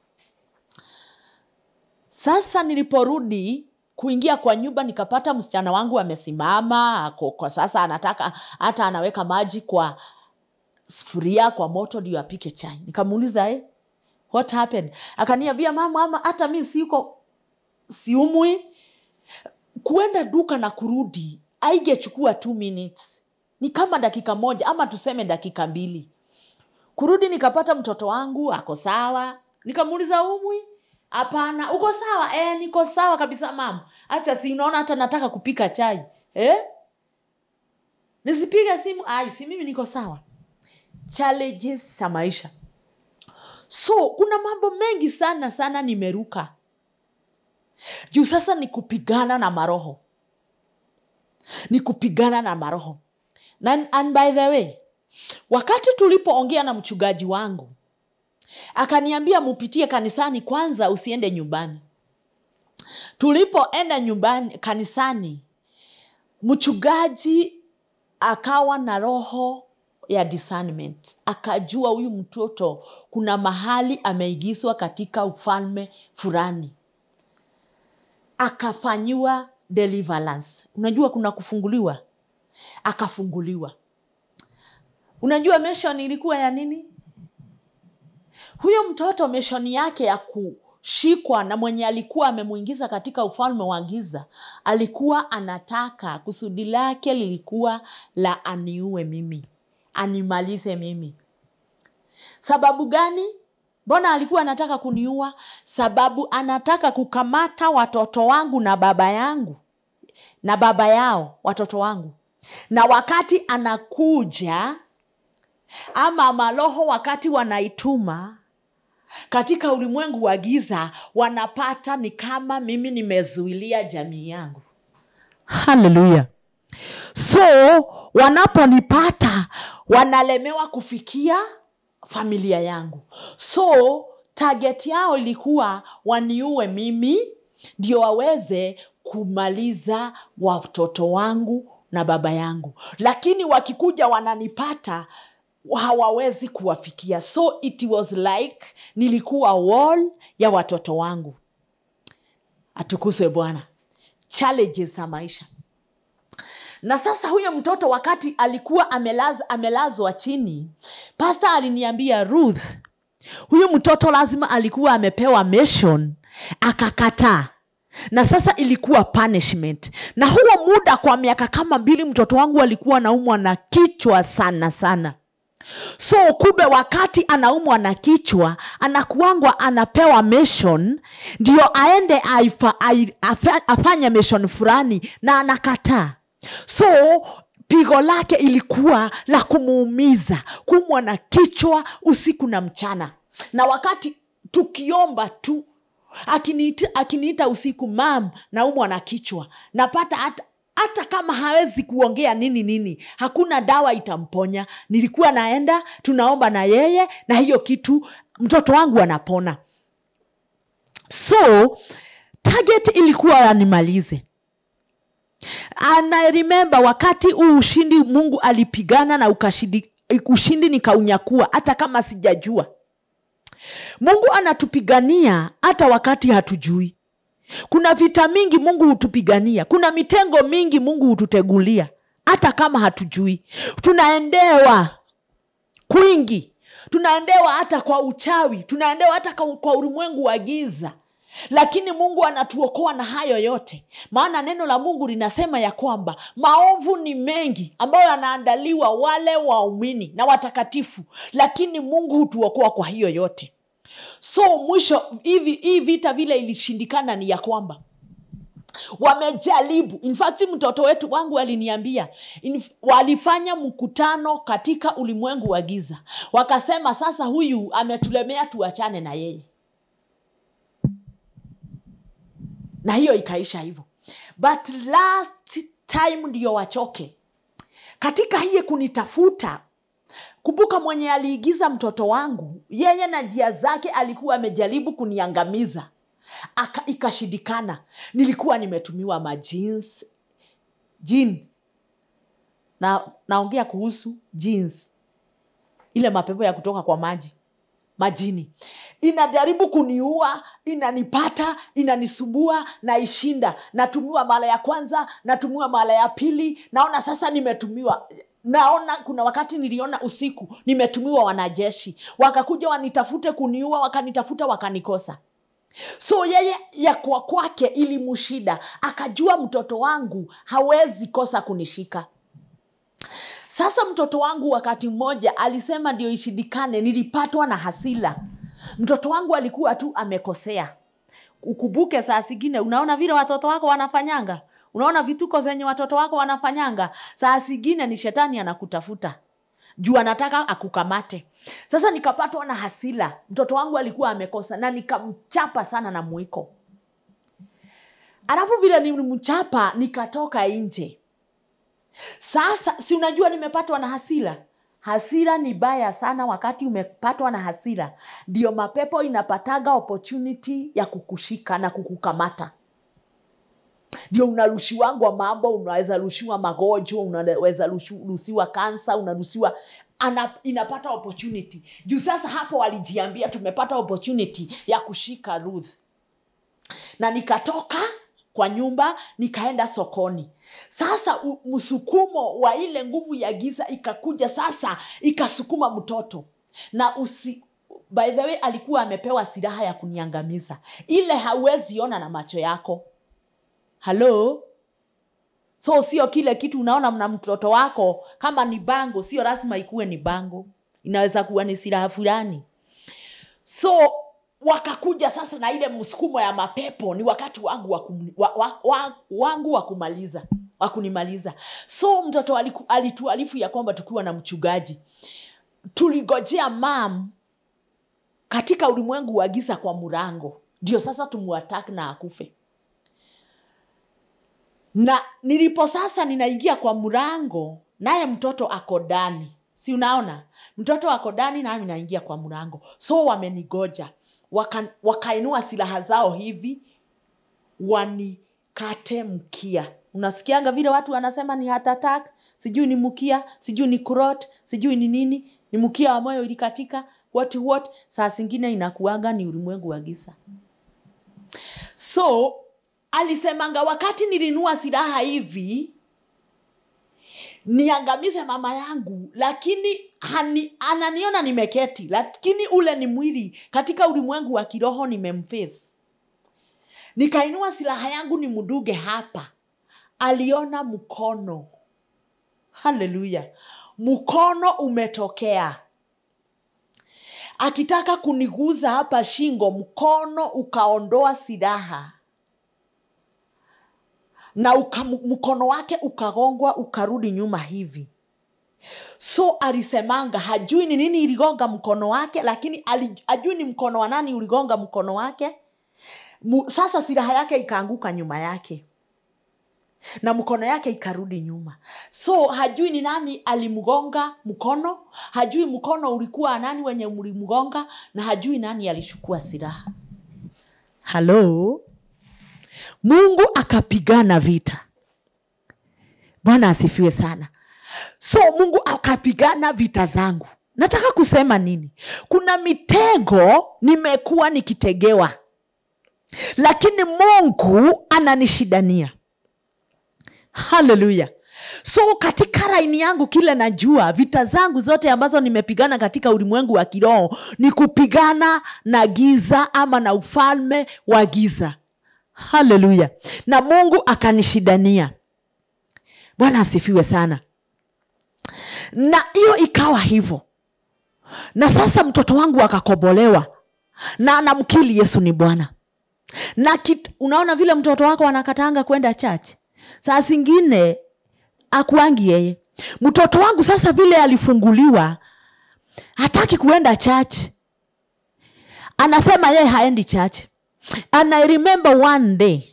sasa niliporudi kuingia kwa nyumba nikapata msichana wangu amesimama ako kwa sasa anataka hata anaweka maji kwa sufuria kwa moto ndio apike chai nikamuuliza eh, what happened akaniambia mama ama hata mi siko siumwi kuenda duka na kurudi aingechukua two minutes ni kama dakika moja ama tuseme dakika mbili kurudi nikapata mtoto wangu ako sawa nikamuuliza umwi hapana uko sawa e, niko sawa kabisa mama hacha si unaona hata nataka kupika chai eh? nisipige simu ai si mimi niko sawa challenges za maisha so kuna mambo mengi sana sana nimeruka juu sasa ni kupigana na maroho ni kupigana na maroho na, and by the way wakati tulipoongea na mchungaji wangu akaniambia mupitie kanisani kwanza usiende nyumbani tulipoenda nyumbani kanisani mchungaji akawa na roho ya discernment akajua huyu mtoto kuna mahali ameigizwa katika ufalme fulani akafanyiwa deliverance unajua kuna kufunguliwa akafunguliwa unajua mission ilikuwa ya nini huyo mtoto mishoni yake ya kushikwa na mwenye alikuwa amemwingiza katika ufalme wa giza alikuwa anataka kusudi lake lilikuwa la aniue mimi animalize mimi sababu gani mbona alikuwa anataka kuniua sababu anataka kukamata watoto wangu na baba yangu na baba yao watoto wangu na wakati anakuja ama maroho wakati wanaituma katika ulimwengu wa giza wanapata ni kama mimi nimezuilia jamii yangu haleluya so wanaponipata wanalemewa kufikia familia yangu so target yao ilikuwa waniue mimi ndio waweze kumaliza watoto wangu na baba yangu lakini wakikuja wananipata hawawezi kuwafikia so it was like nilikuwa wall ya watoto wangu atukuzwe bwana challenges za maisha na sasa huyo mtoto wakati alikuwa amelaz, amelazwa chini pasta aliniambia ruth huyu mtoto lazima alikuwa amepewa mission akakataa na sasa ilikuwa punishment na huo muda kwa miaka kama mbili mtoto wangu alikuwa anaumwa na kichwa sana sana so kumbe wakati anaumwa na kichwa anakuangwa anapewa mission ndio aende aifa, ai- afa- afanye mission fulani na anakataa so pigo lake ilikuwa la kumuumiza kumwa na kichwa usiku na mchana na wakati tukiomba tu akiniita, akiniita usiku mam naumwa na kichwa napata hata hata kama hawezi kuongea nini nini hakuna dawa itamponya nilikuwa naenda tunaomba na yeye na hiyo kitu mtoto wangu anapona so target ilikuwa animalize and I remember wakati huu ushindi mungu alipigana na ukashindi, ushindi nikaunyakua hata kama sijajua mungu anatupigania hata wakati hatujui kuna vita mingi mungu hutupigania kuna mitengo mingi mungu hututegulia hata kama hatujui tunaendewa kwingi tunaendewa hata kwa uchawi tunaendewa hata kwa kwa ulimwengu wa giza lakini mungu anatuokoa na hayo yote maana neno la mungu linasema ya kwamba maovu ni mengi ambayo yanaandaliwa wale waumini na watakatifu lakini mungu hutuokoa kwa hiyo yote so mwisho hivi hii vita vile ilishindikana ni ya kwamba wamejaribu in fact mtoto wetu wangu aliniambia in, walifanya mkutano katika ulimwengu wa giza wakasema sasa huyu ametulemea tuachane na yeye na hiyo ikaisha hivyo but last time ndio wachoke katika hiye kunitafuta kumbuka mwenye aliigiza mtoto wangu yeye na njia zake alikuwa amejaribu kuniangamiza Aka, ikashindikana nilikuwa nimetumiwa majins jin na naongea kuhusu jeans ile mapepo ya kutoka kwa maji majini inajaribu kuniua inanipata inanisumbua naishinda natumiwa mara ya kwanza natumiwa mara ya pili naona sasa nimetumiwa naona kuna wakati niliona usiku nimetumiwa wanajeshi wakakuja wanitafute kuniua wakanitafuta wakanikosa so yeye ya kwa kwake ilimshida akajua mtoto wangu hawezi kosa kunishika sasa mtoto wangu wakati mmoja alisema ndio ishindikane nilipatwa na hasila mtoto wangu alikuwa tu amekosea ukumbuke saa zingine unaona vile watoto wako wanafanyanga unaona vituko zenye watoto wako wanafanyanga saa zingine ni shetani anakutafuta juu anataka akukamate sasa nikapatwa na hasila mtoto wangu alikuwa amekosa na nikamchapa sana na mwiko alafu vile nilimchapa nikatoka nje sasa si unajua nimepatwa na hasira hasira ni baya sana wakati umepatwa na hasira ndio mapepo inapataga opportunity ya kukushika na kukukamata ndio unarushiwangwa mambo unaweza rushiwa magonjwa unaweza rushu- ruhusiwa kansa unaruhusiwa ana, inapata opportunity juu sasa hapo walijiambia tumepata opportunity ya kushika ruth na nikatoka kwa nyumba nikaenda sokoni sasa u- msukumo wa ile nguvu ya giza ikakuja sasa ikasukuma mtoto na usi by the way alikuwa amepewa silaha ya kuniangamiza ile hauwezi ona na macho yako halo so sio kile kitu unaona mna mtoto wako kama ni bango sio lazima ikuwe ni bango inaweza kuwa ni silaha fulani so wakakuja sasa na ile msukumo ya mapepo ni wakati wangu wa, kum, wa, wa, wa, wangu wa kumaliza wa kunimaliza so mtoto aliku- alituarifu ya kwamba tukiwa na mchungaji tuligojea mam katika ulimwengu wa giza kwa mrango ndio sasa tumuatak na akufe na nilipo sasa ninaingia kwa mrango naye mtoto ako ndani si unaona mtoto ako ndani nami naingia kwa mrango so wamenigoja Waka, wakainua silaha zao hivi wanikate mkia unasikianga vile watu wanasema ni heart attack sijui ni mkia sijui ni kurot sijui ni nini ni mkia wa moyo ilikatika what what saa zingine inakuanga ni ulimwengu wa giza so alisemanga wakati nilinua silaha hivi niangamize mama yangu lakini hani, ananiona nimeketi lakini ule ni mwili katika ulimwengu wa kiroho nimemfesi nikainua silaha yangu ni mduge hapa aliona mkono haleluya mkono umetokea akitaka kuniguza hapa shingo mkono ukaondoa silaha na uka, mkono wake ukagongwa ukarudi nyuma hivi so alisemanga hajui ni nini iligonga mkono wake lakini ali- hajui ni mkono wa nani uligonga mkono wake Mu, sasa silaha yake ikaanguka nyuma yake na mkono yake ikarudi nyuma so hajui ni nani alimgonga mkono hajui mkono ulikuwa nani wenye mlimgonga na hajui nani alishukua silaha halo mungu akapigana vita bwana asifiwe sana so mungu akapigana vita zangu nataka kusema nini kuna mitego nimekuwa nikitegewa lakini mungu ananishidania haleluya so katika raini yangu kile najua vita zangu zote ambazo nimepigana katika ulimwengu wa kiroho ni kupigana na giza ama na ufalme wa giza haleluya na mungu akanishidania bwana asifiwe sana na hiyo ikawa hivyo na sasa mtoto wangu akakobolewa na anamkili yesu ni bwana na kit, unaona vile mtoto wako anakatanga kwenda church saa zingine akuangi yeye mtoto wangu sasa vile alifunguliwa hataki kuenda church anasema yeye haendi church and i remember one day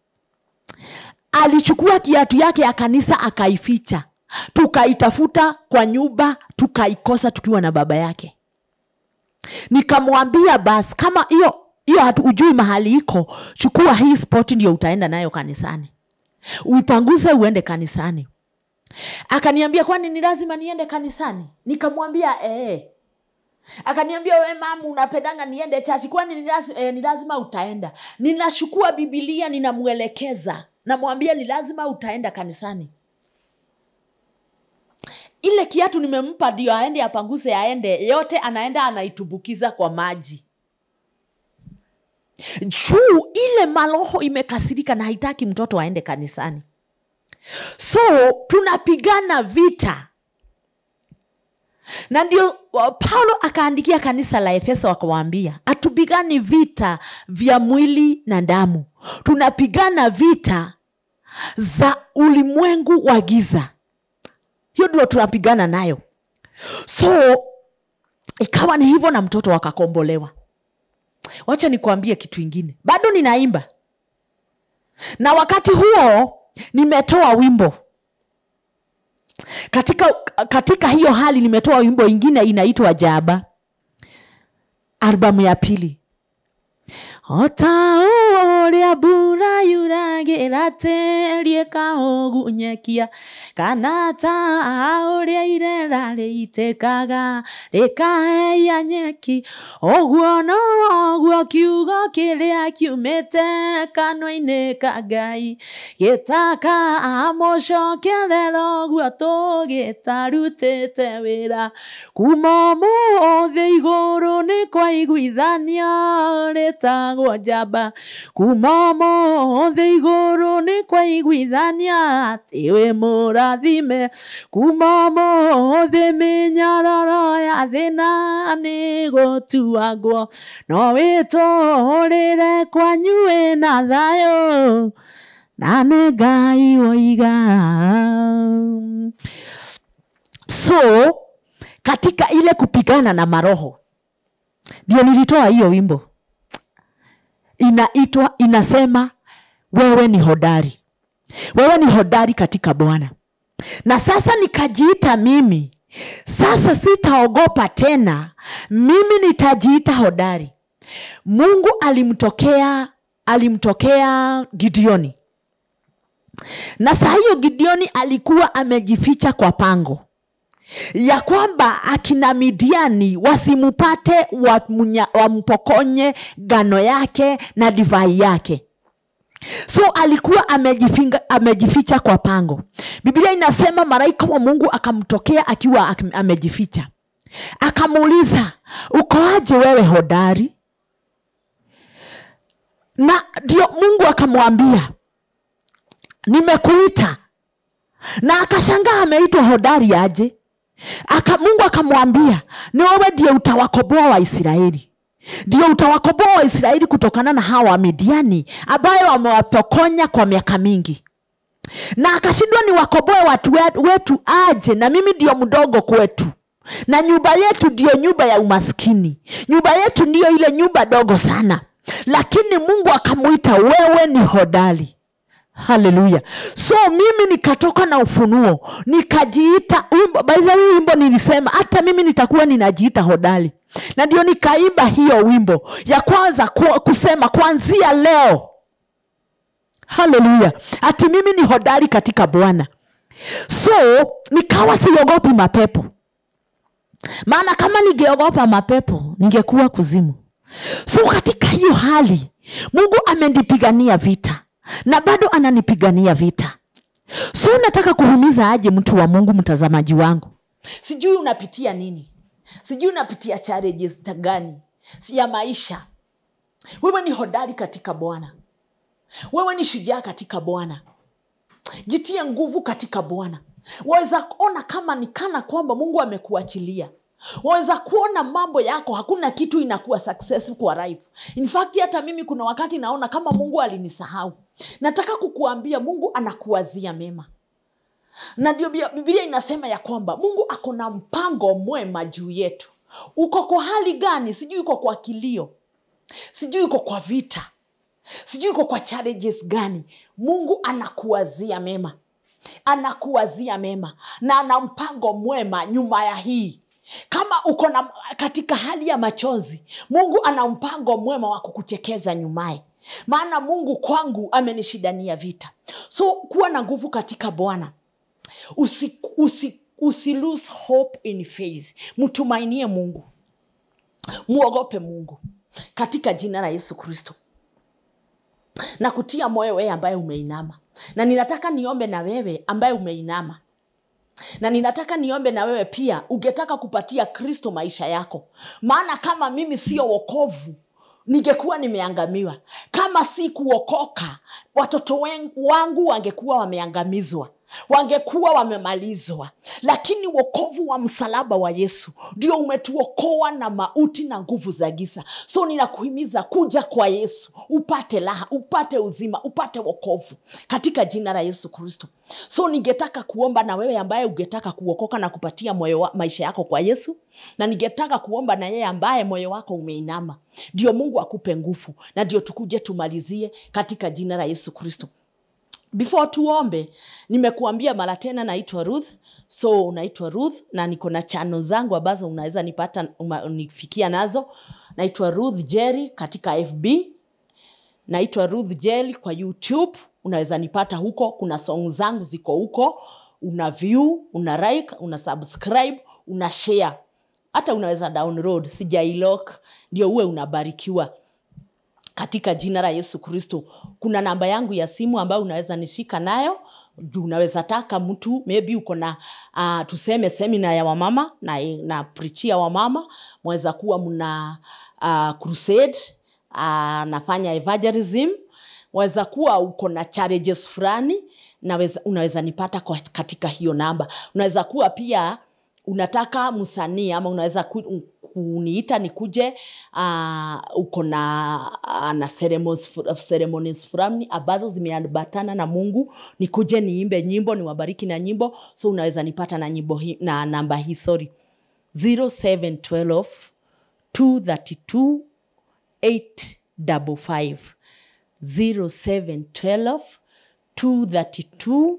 alichukua kiatu yake ya kanisa akaificha tukaitafuta kwa nyumba tukaikosa tukiwa na baba yake nikamwambia basi kama hiyo hiyo hatujui mahali iko chukua hii spoti ndio utaenda nayo kanisani uipanguze uende kanisani akaniambia kwani ni lazima niende kanisani nikamwambia ee akaniambia we mamu unapendanga niende chachi kwani ni lazima, eh, ni lazima utaenda ninachukua bibilia ninamwelekeza namwambia ni lazima utaenda kanisani ile kiatu nimempa ndio aende apanguze aende yote anaenda anaitumbukiza kwa maji juu ile maroho imekasirika na haitaki mtoto aende kanisani so tunapigana vita na ndio uh, paulo akaandikia kanisa la efeso akawaambia hatupigani vita vya mwili na damu tunapigana vita za ulimwengu wa giza hiyo ndio tunapigana nayo so ikawa ni hivyo na mtoto akakombolewa wacha nikuambie kitu ingine bado ninaimba na wakati huo nimetoa wimbo katika katika hiyo hali nimetoa wimbo ingine inaitwa jaba albamu ya pili ota ũrĩa mbura yuragĩra tĩri ĩkaũgunyekia kana ta ũrĩa irera rĩitĩkaga rĩkaheia nyeki ũguo noguo kiugo kĩrĩa kiumĩte kanua-inĩ ka ngai gĩtaka mũcokerera ũguo tũgĩtarutĩte wĩra kuma ũmũthĩ igũrũ nĩ kwaiguithania rĩta wĩtagwo njamba kuma mothe igũrũ nĩ kwaiguithania atĩ wĩ mũrathime kuma mothe mĩnyararo ya thĩna nĩ gũtuagwo no wĩtũũrĩre kwanyu wĩna thayũ na nĩ ngai woiga so katika ile kupigana na maroho ndio nilitoa hiyo wimbo inaitwa inasema wewe ni hodari wewe ni hodari katika bwana na sasa nikajiita mimi sasa sitaogopa tena mimi nitajiita hodari mungu alimtokea alimtokea gideoni na saa hiyo gideoni alikuwa amejificha kwa pango ya kwamba akina midiani wasimupate wamunya- wampokonye gano yake na divai yake so alikuwa amejifinga, amejificha kwa pango biblia inasema malaika wa mungu akamtokea akiwa ak- amejificha akamuuliza ukoaje wewe hodari na ndio mungu akamwambia nimekuita na akashangaa ameitwa hodari aje Aka, mungu akamwambia ni wewe ndiye utawakoboa waisraeli ndio utawakoboa waisraeli kutokana na hawa wamidiani ambayo wamewapokonya kwa miaka mingi na akashindwa ni wakoboe watu we- wetu aje na mimi ndio mdogo kwetu na nyumba yetu ndiyo nyumba ya umaskini nyumba yetu ndiyo ile nyumba dogo sana lakini mungu akamwita wewe ni hodari haleluya so mimi nikatoka na ufunuo nikajiita wimbo by the way wimbo nilisema hata mimi nitakuwa ninajiita hodari na ndio nikaimba hiyo wimbo ya kwanza ku, kusema kuanzia leo haleluya ati mimi ni hodari katika bwana so nikawa siogopi mapepo maana kama ningeogopa mapepo ningekuwa kuzimu so katika hiyo hali mungu amenipigania vita na bado ananipigania vita so nataka kuhimiza aje mtu wa mungu mtazamaji wangu sijui unapitia nini sijui unapitia challenges ta gani si ya maisha wewe ni hodari katika bwana wewe ni shujaa katika bwana jitie nguvu katika bwana waweza kuona kama ni kana kwamba mungu amekuachilia waweza kuona mambo yako hakuna kitu inakuwa successful kwa life in fact hata mimi kuna wakati naona kama mungu alinisahau nataka kukuambia mungu anakuwazia mema na ndio Biblia- bibilia inasema ya kwamba mungu ako na mpango mwema juu yetu uko kwa hali gani sijui uko kwa kilio sijui uko kwa vita sijui uko kwa challenges gani mungu anakuwazia mema anakuwazia mema na ana mpango mwema nyuma ya hii kama uko na katika hali ya machozi mungu ana mpango mwema wa kukuchekeza nyumaye maana mungu kwangu amenishidania vita so kuwa na nguvu katika bwana usi, usi, usi lose hope in faith mtumainie mungu muogope mungu katika jina la yesu kristo na kutia moyo wewe ambaye umeinama na ninataka niombe na wewe ambaye umeinama na ninataka niombe na wewe pia ungetaka kupatia kristo maisha yako maana kama mimi sio wokovu ningekuwa nimeangamiwa kama si kuokoka watoto wen- wangu wangekuwa wameangamizwa wangekuwa wamemalizwa lakini wokovu wa msalaba wa yesu ndio umetuokoa na mauti na nguvu za giza so ninakuhimiza kuja kwa yesu upate raha upate uzima upate wokovu katika jina la yesu kristo so ningetaka kuomba na wewe ambaye ungetaka kuokoka na kupatia moyo wa, maisha yako kwa yesu na ningetaka kuomba na yeye ambaye moyo wako umeinama ndio mungu akupe nguvu na ndio tukuje tumalizie katika jina la yesu kristo before tuombe nimekuambia mara tena naitwa ruth so unaitwa ruth na niko na chano zangu ambazo unaweza nipata uma- nifikia nazo naitwa ruth jerry katika fb naitwa ruth jerry kwa youtube unaweza nipata huko kuna song zangu ziko huko una view una like una subscribe una share hata unaweza download sijailok ndio uwe unabarikiwa katika jina la yesu kristo kuna namba yangu ya simu ambayo unaweza nishika nayo Juu unaweza taka mtu maybe uko na uh, tuseme semina ya wamama na, na prichia wamama mwaweza kuwa mna uh, crusade uh, nafanya evangelism waweza kuwa uko na challenges fulani naweza, unaweza nipata kwa, katika hiyo namba unaweza kuwa pia unataka msanii ama unaweza ku, kuniita nikuje uh, uko na uh, na ceremonies, fu- ceremonies fulani ambazo zimeambatana na mungu nikuje niimbe nyimbo niwabariki na nyimbo so unaweza nipata na nyimbo hi, na namba hii sorry 0712 232 855 0712 232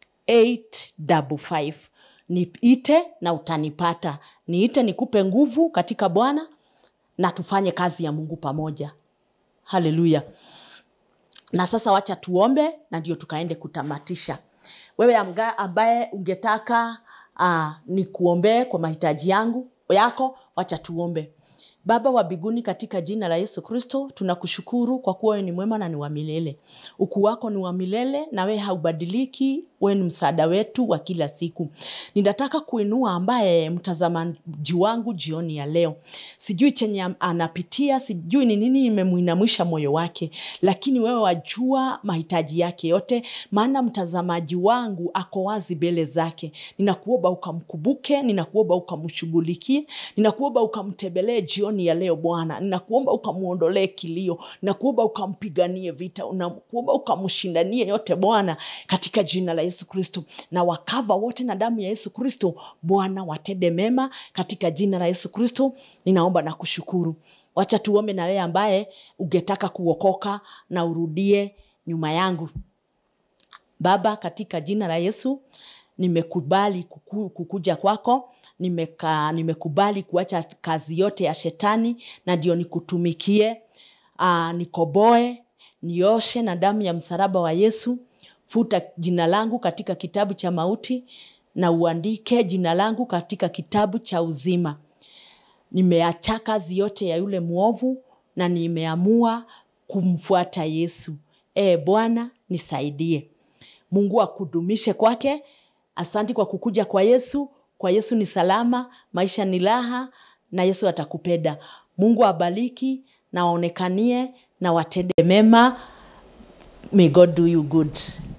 855 niite na utanipata niite nikupe nguvu katika bwana na tufanye kazi ya mungu pamoja haleluya na sasa wacha tuombe na ndio tukaende kutamatisha wewe amga- ambaye ungetaka uh, ni kuombee kwa mahitaji yangu yako wacha tuombe baba wa biguni katika jina la yesu kristo tunakushukuru kwa kuwa wewe ni mwema na ni wa milele ukuu wako ni wa milele na wewe haubadiliki wewe ni msaada wetu wa kila siku ninataka kuinua ambaye mtazamaji wangu jioni ya leo sijui chenye am- anapitia sijui ni nini imemwinamisha moyo wake lakini wewe wajua mahitaji yake yote maana mtazamaji wangu ako wazi mbele zake ninakuomba ukamkubuke ninakuomba ukamshughulikie ninakuomba ukamtembelee jioni ya leo bwana ninakuomba ukamwondolee kilio ninakuomba ukampiganie vita ninakuomba ukamshindanie yote bwana katika jina la yesu kristo na wakava wote na damu ya yesu kristo bwana watende mema katika jina la yesu kristo ninaomba na kushukuru wacha tuombe na wewe ambaye ungetaka kuokoka na urudie nyuma yangu baba katika jina la yesu nimekubali kuku, kukuja kwako nimeka, nimekubali kuacha kazi yote ya shetani na ndio nikutumikie uh, nikoboe nioshe na damu ya msalaba wa yesu futa jina langu katika kitabu cha mauti na uandike jina langu katika kitabu cha uzima nimeacha kazi yote ya yule mwovu na nimeamua kumfuata yesu e bwana nisaidie mungu akudumishe kwake asanti kwa kukuja kwa yesu kwa yesu ni salama maisha ni raha na yesu atakupenda mungu abaliki na waonekanie na watende mema may god do you good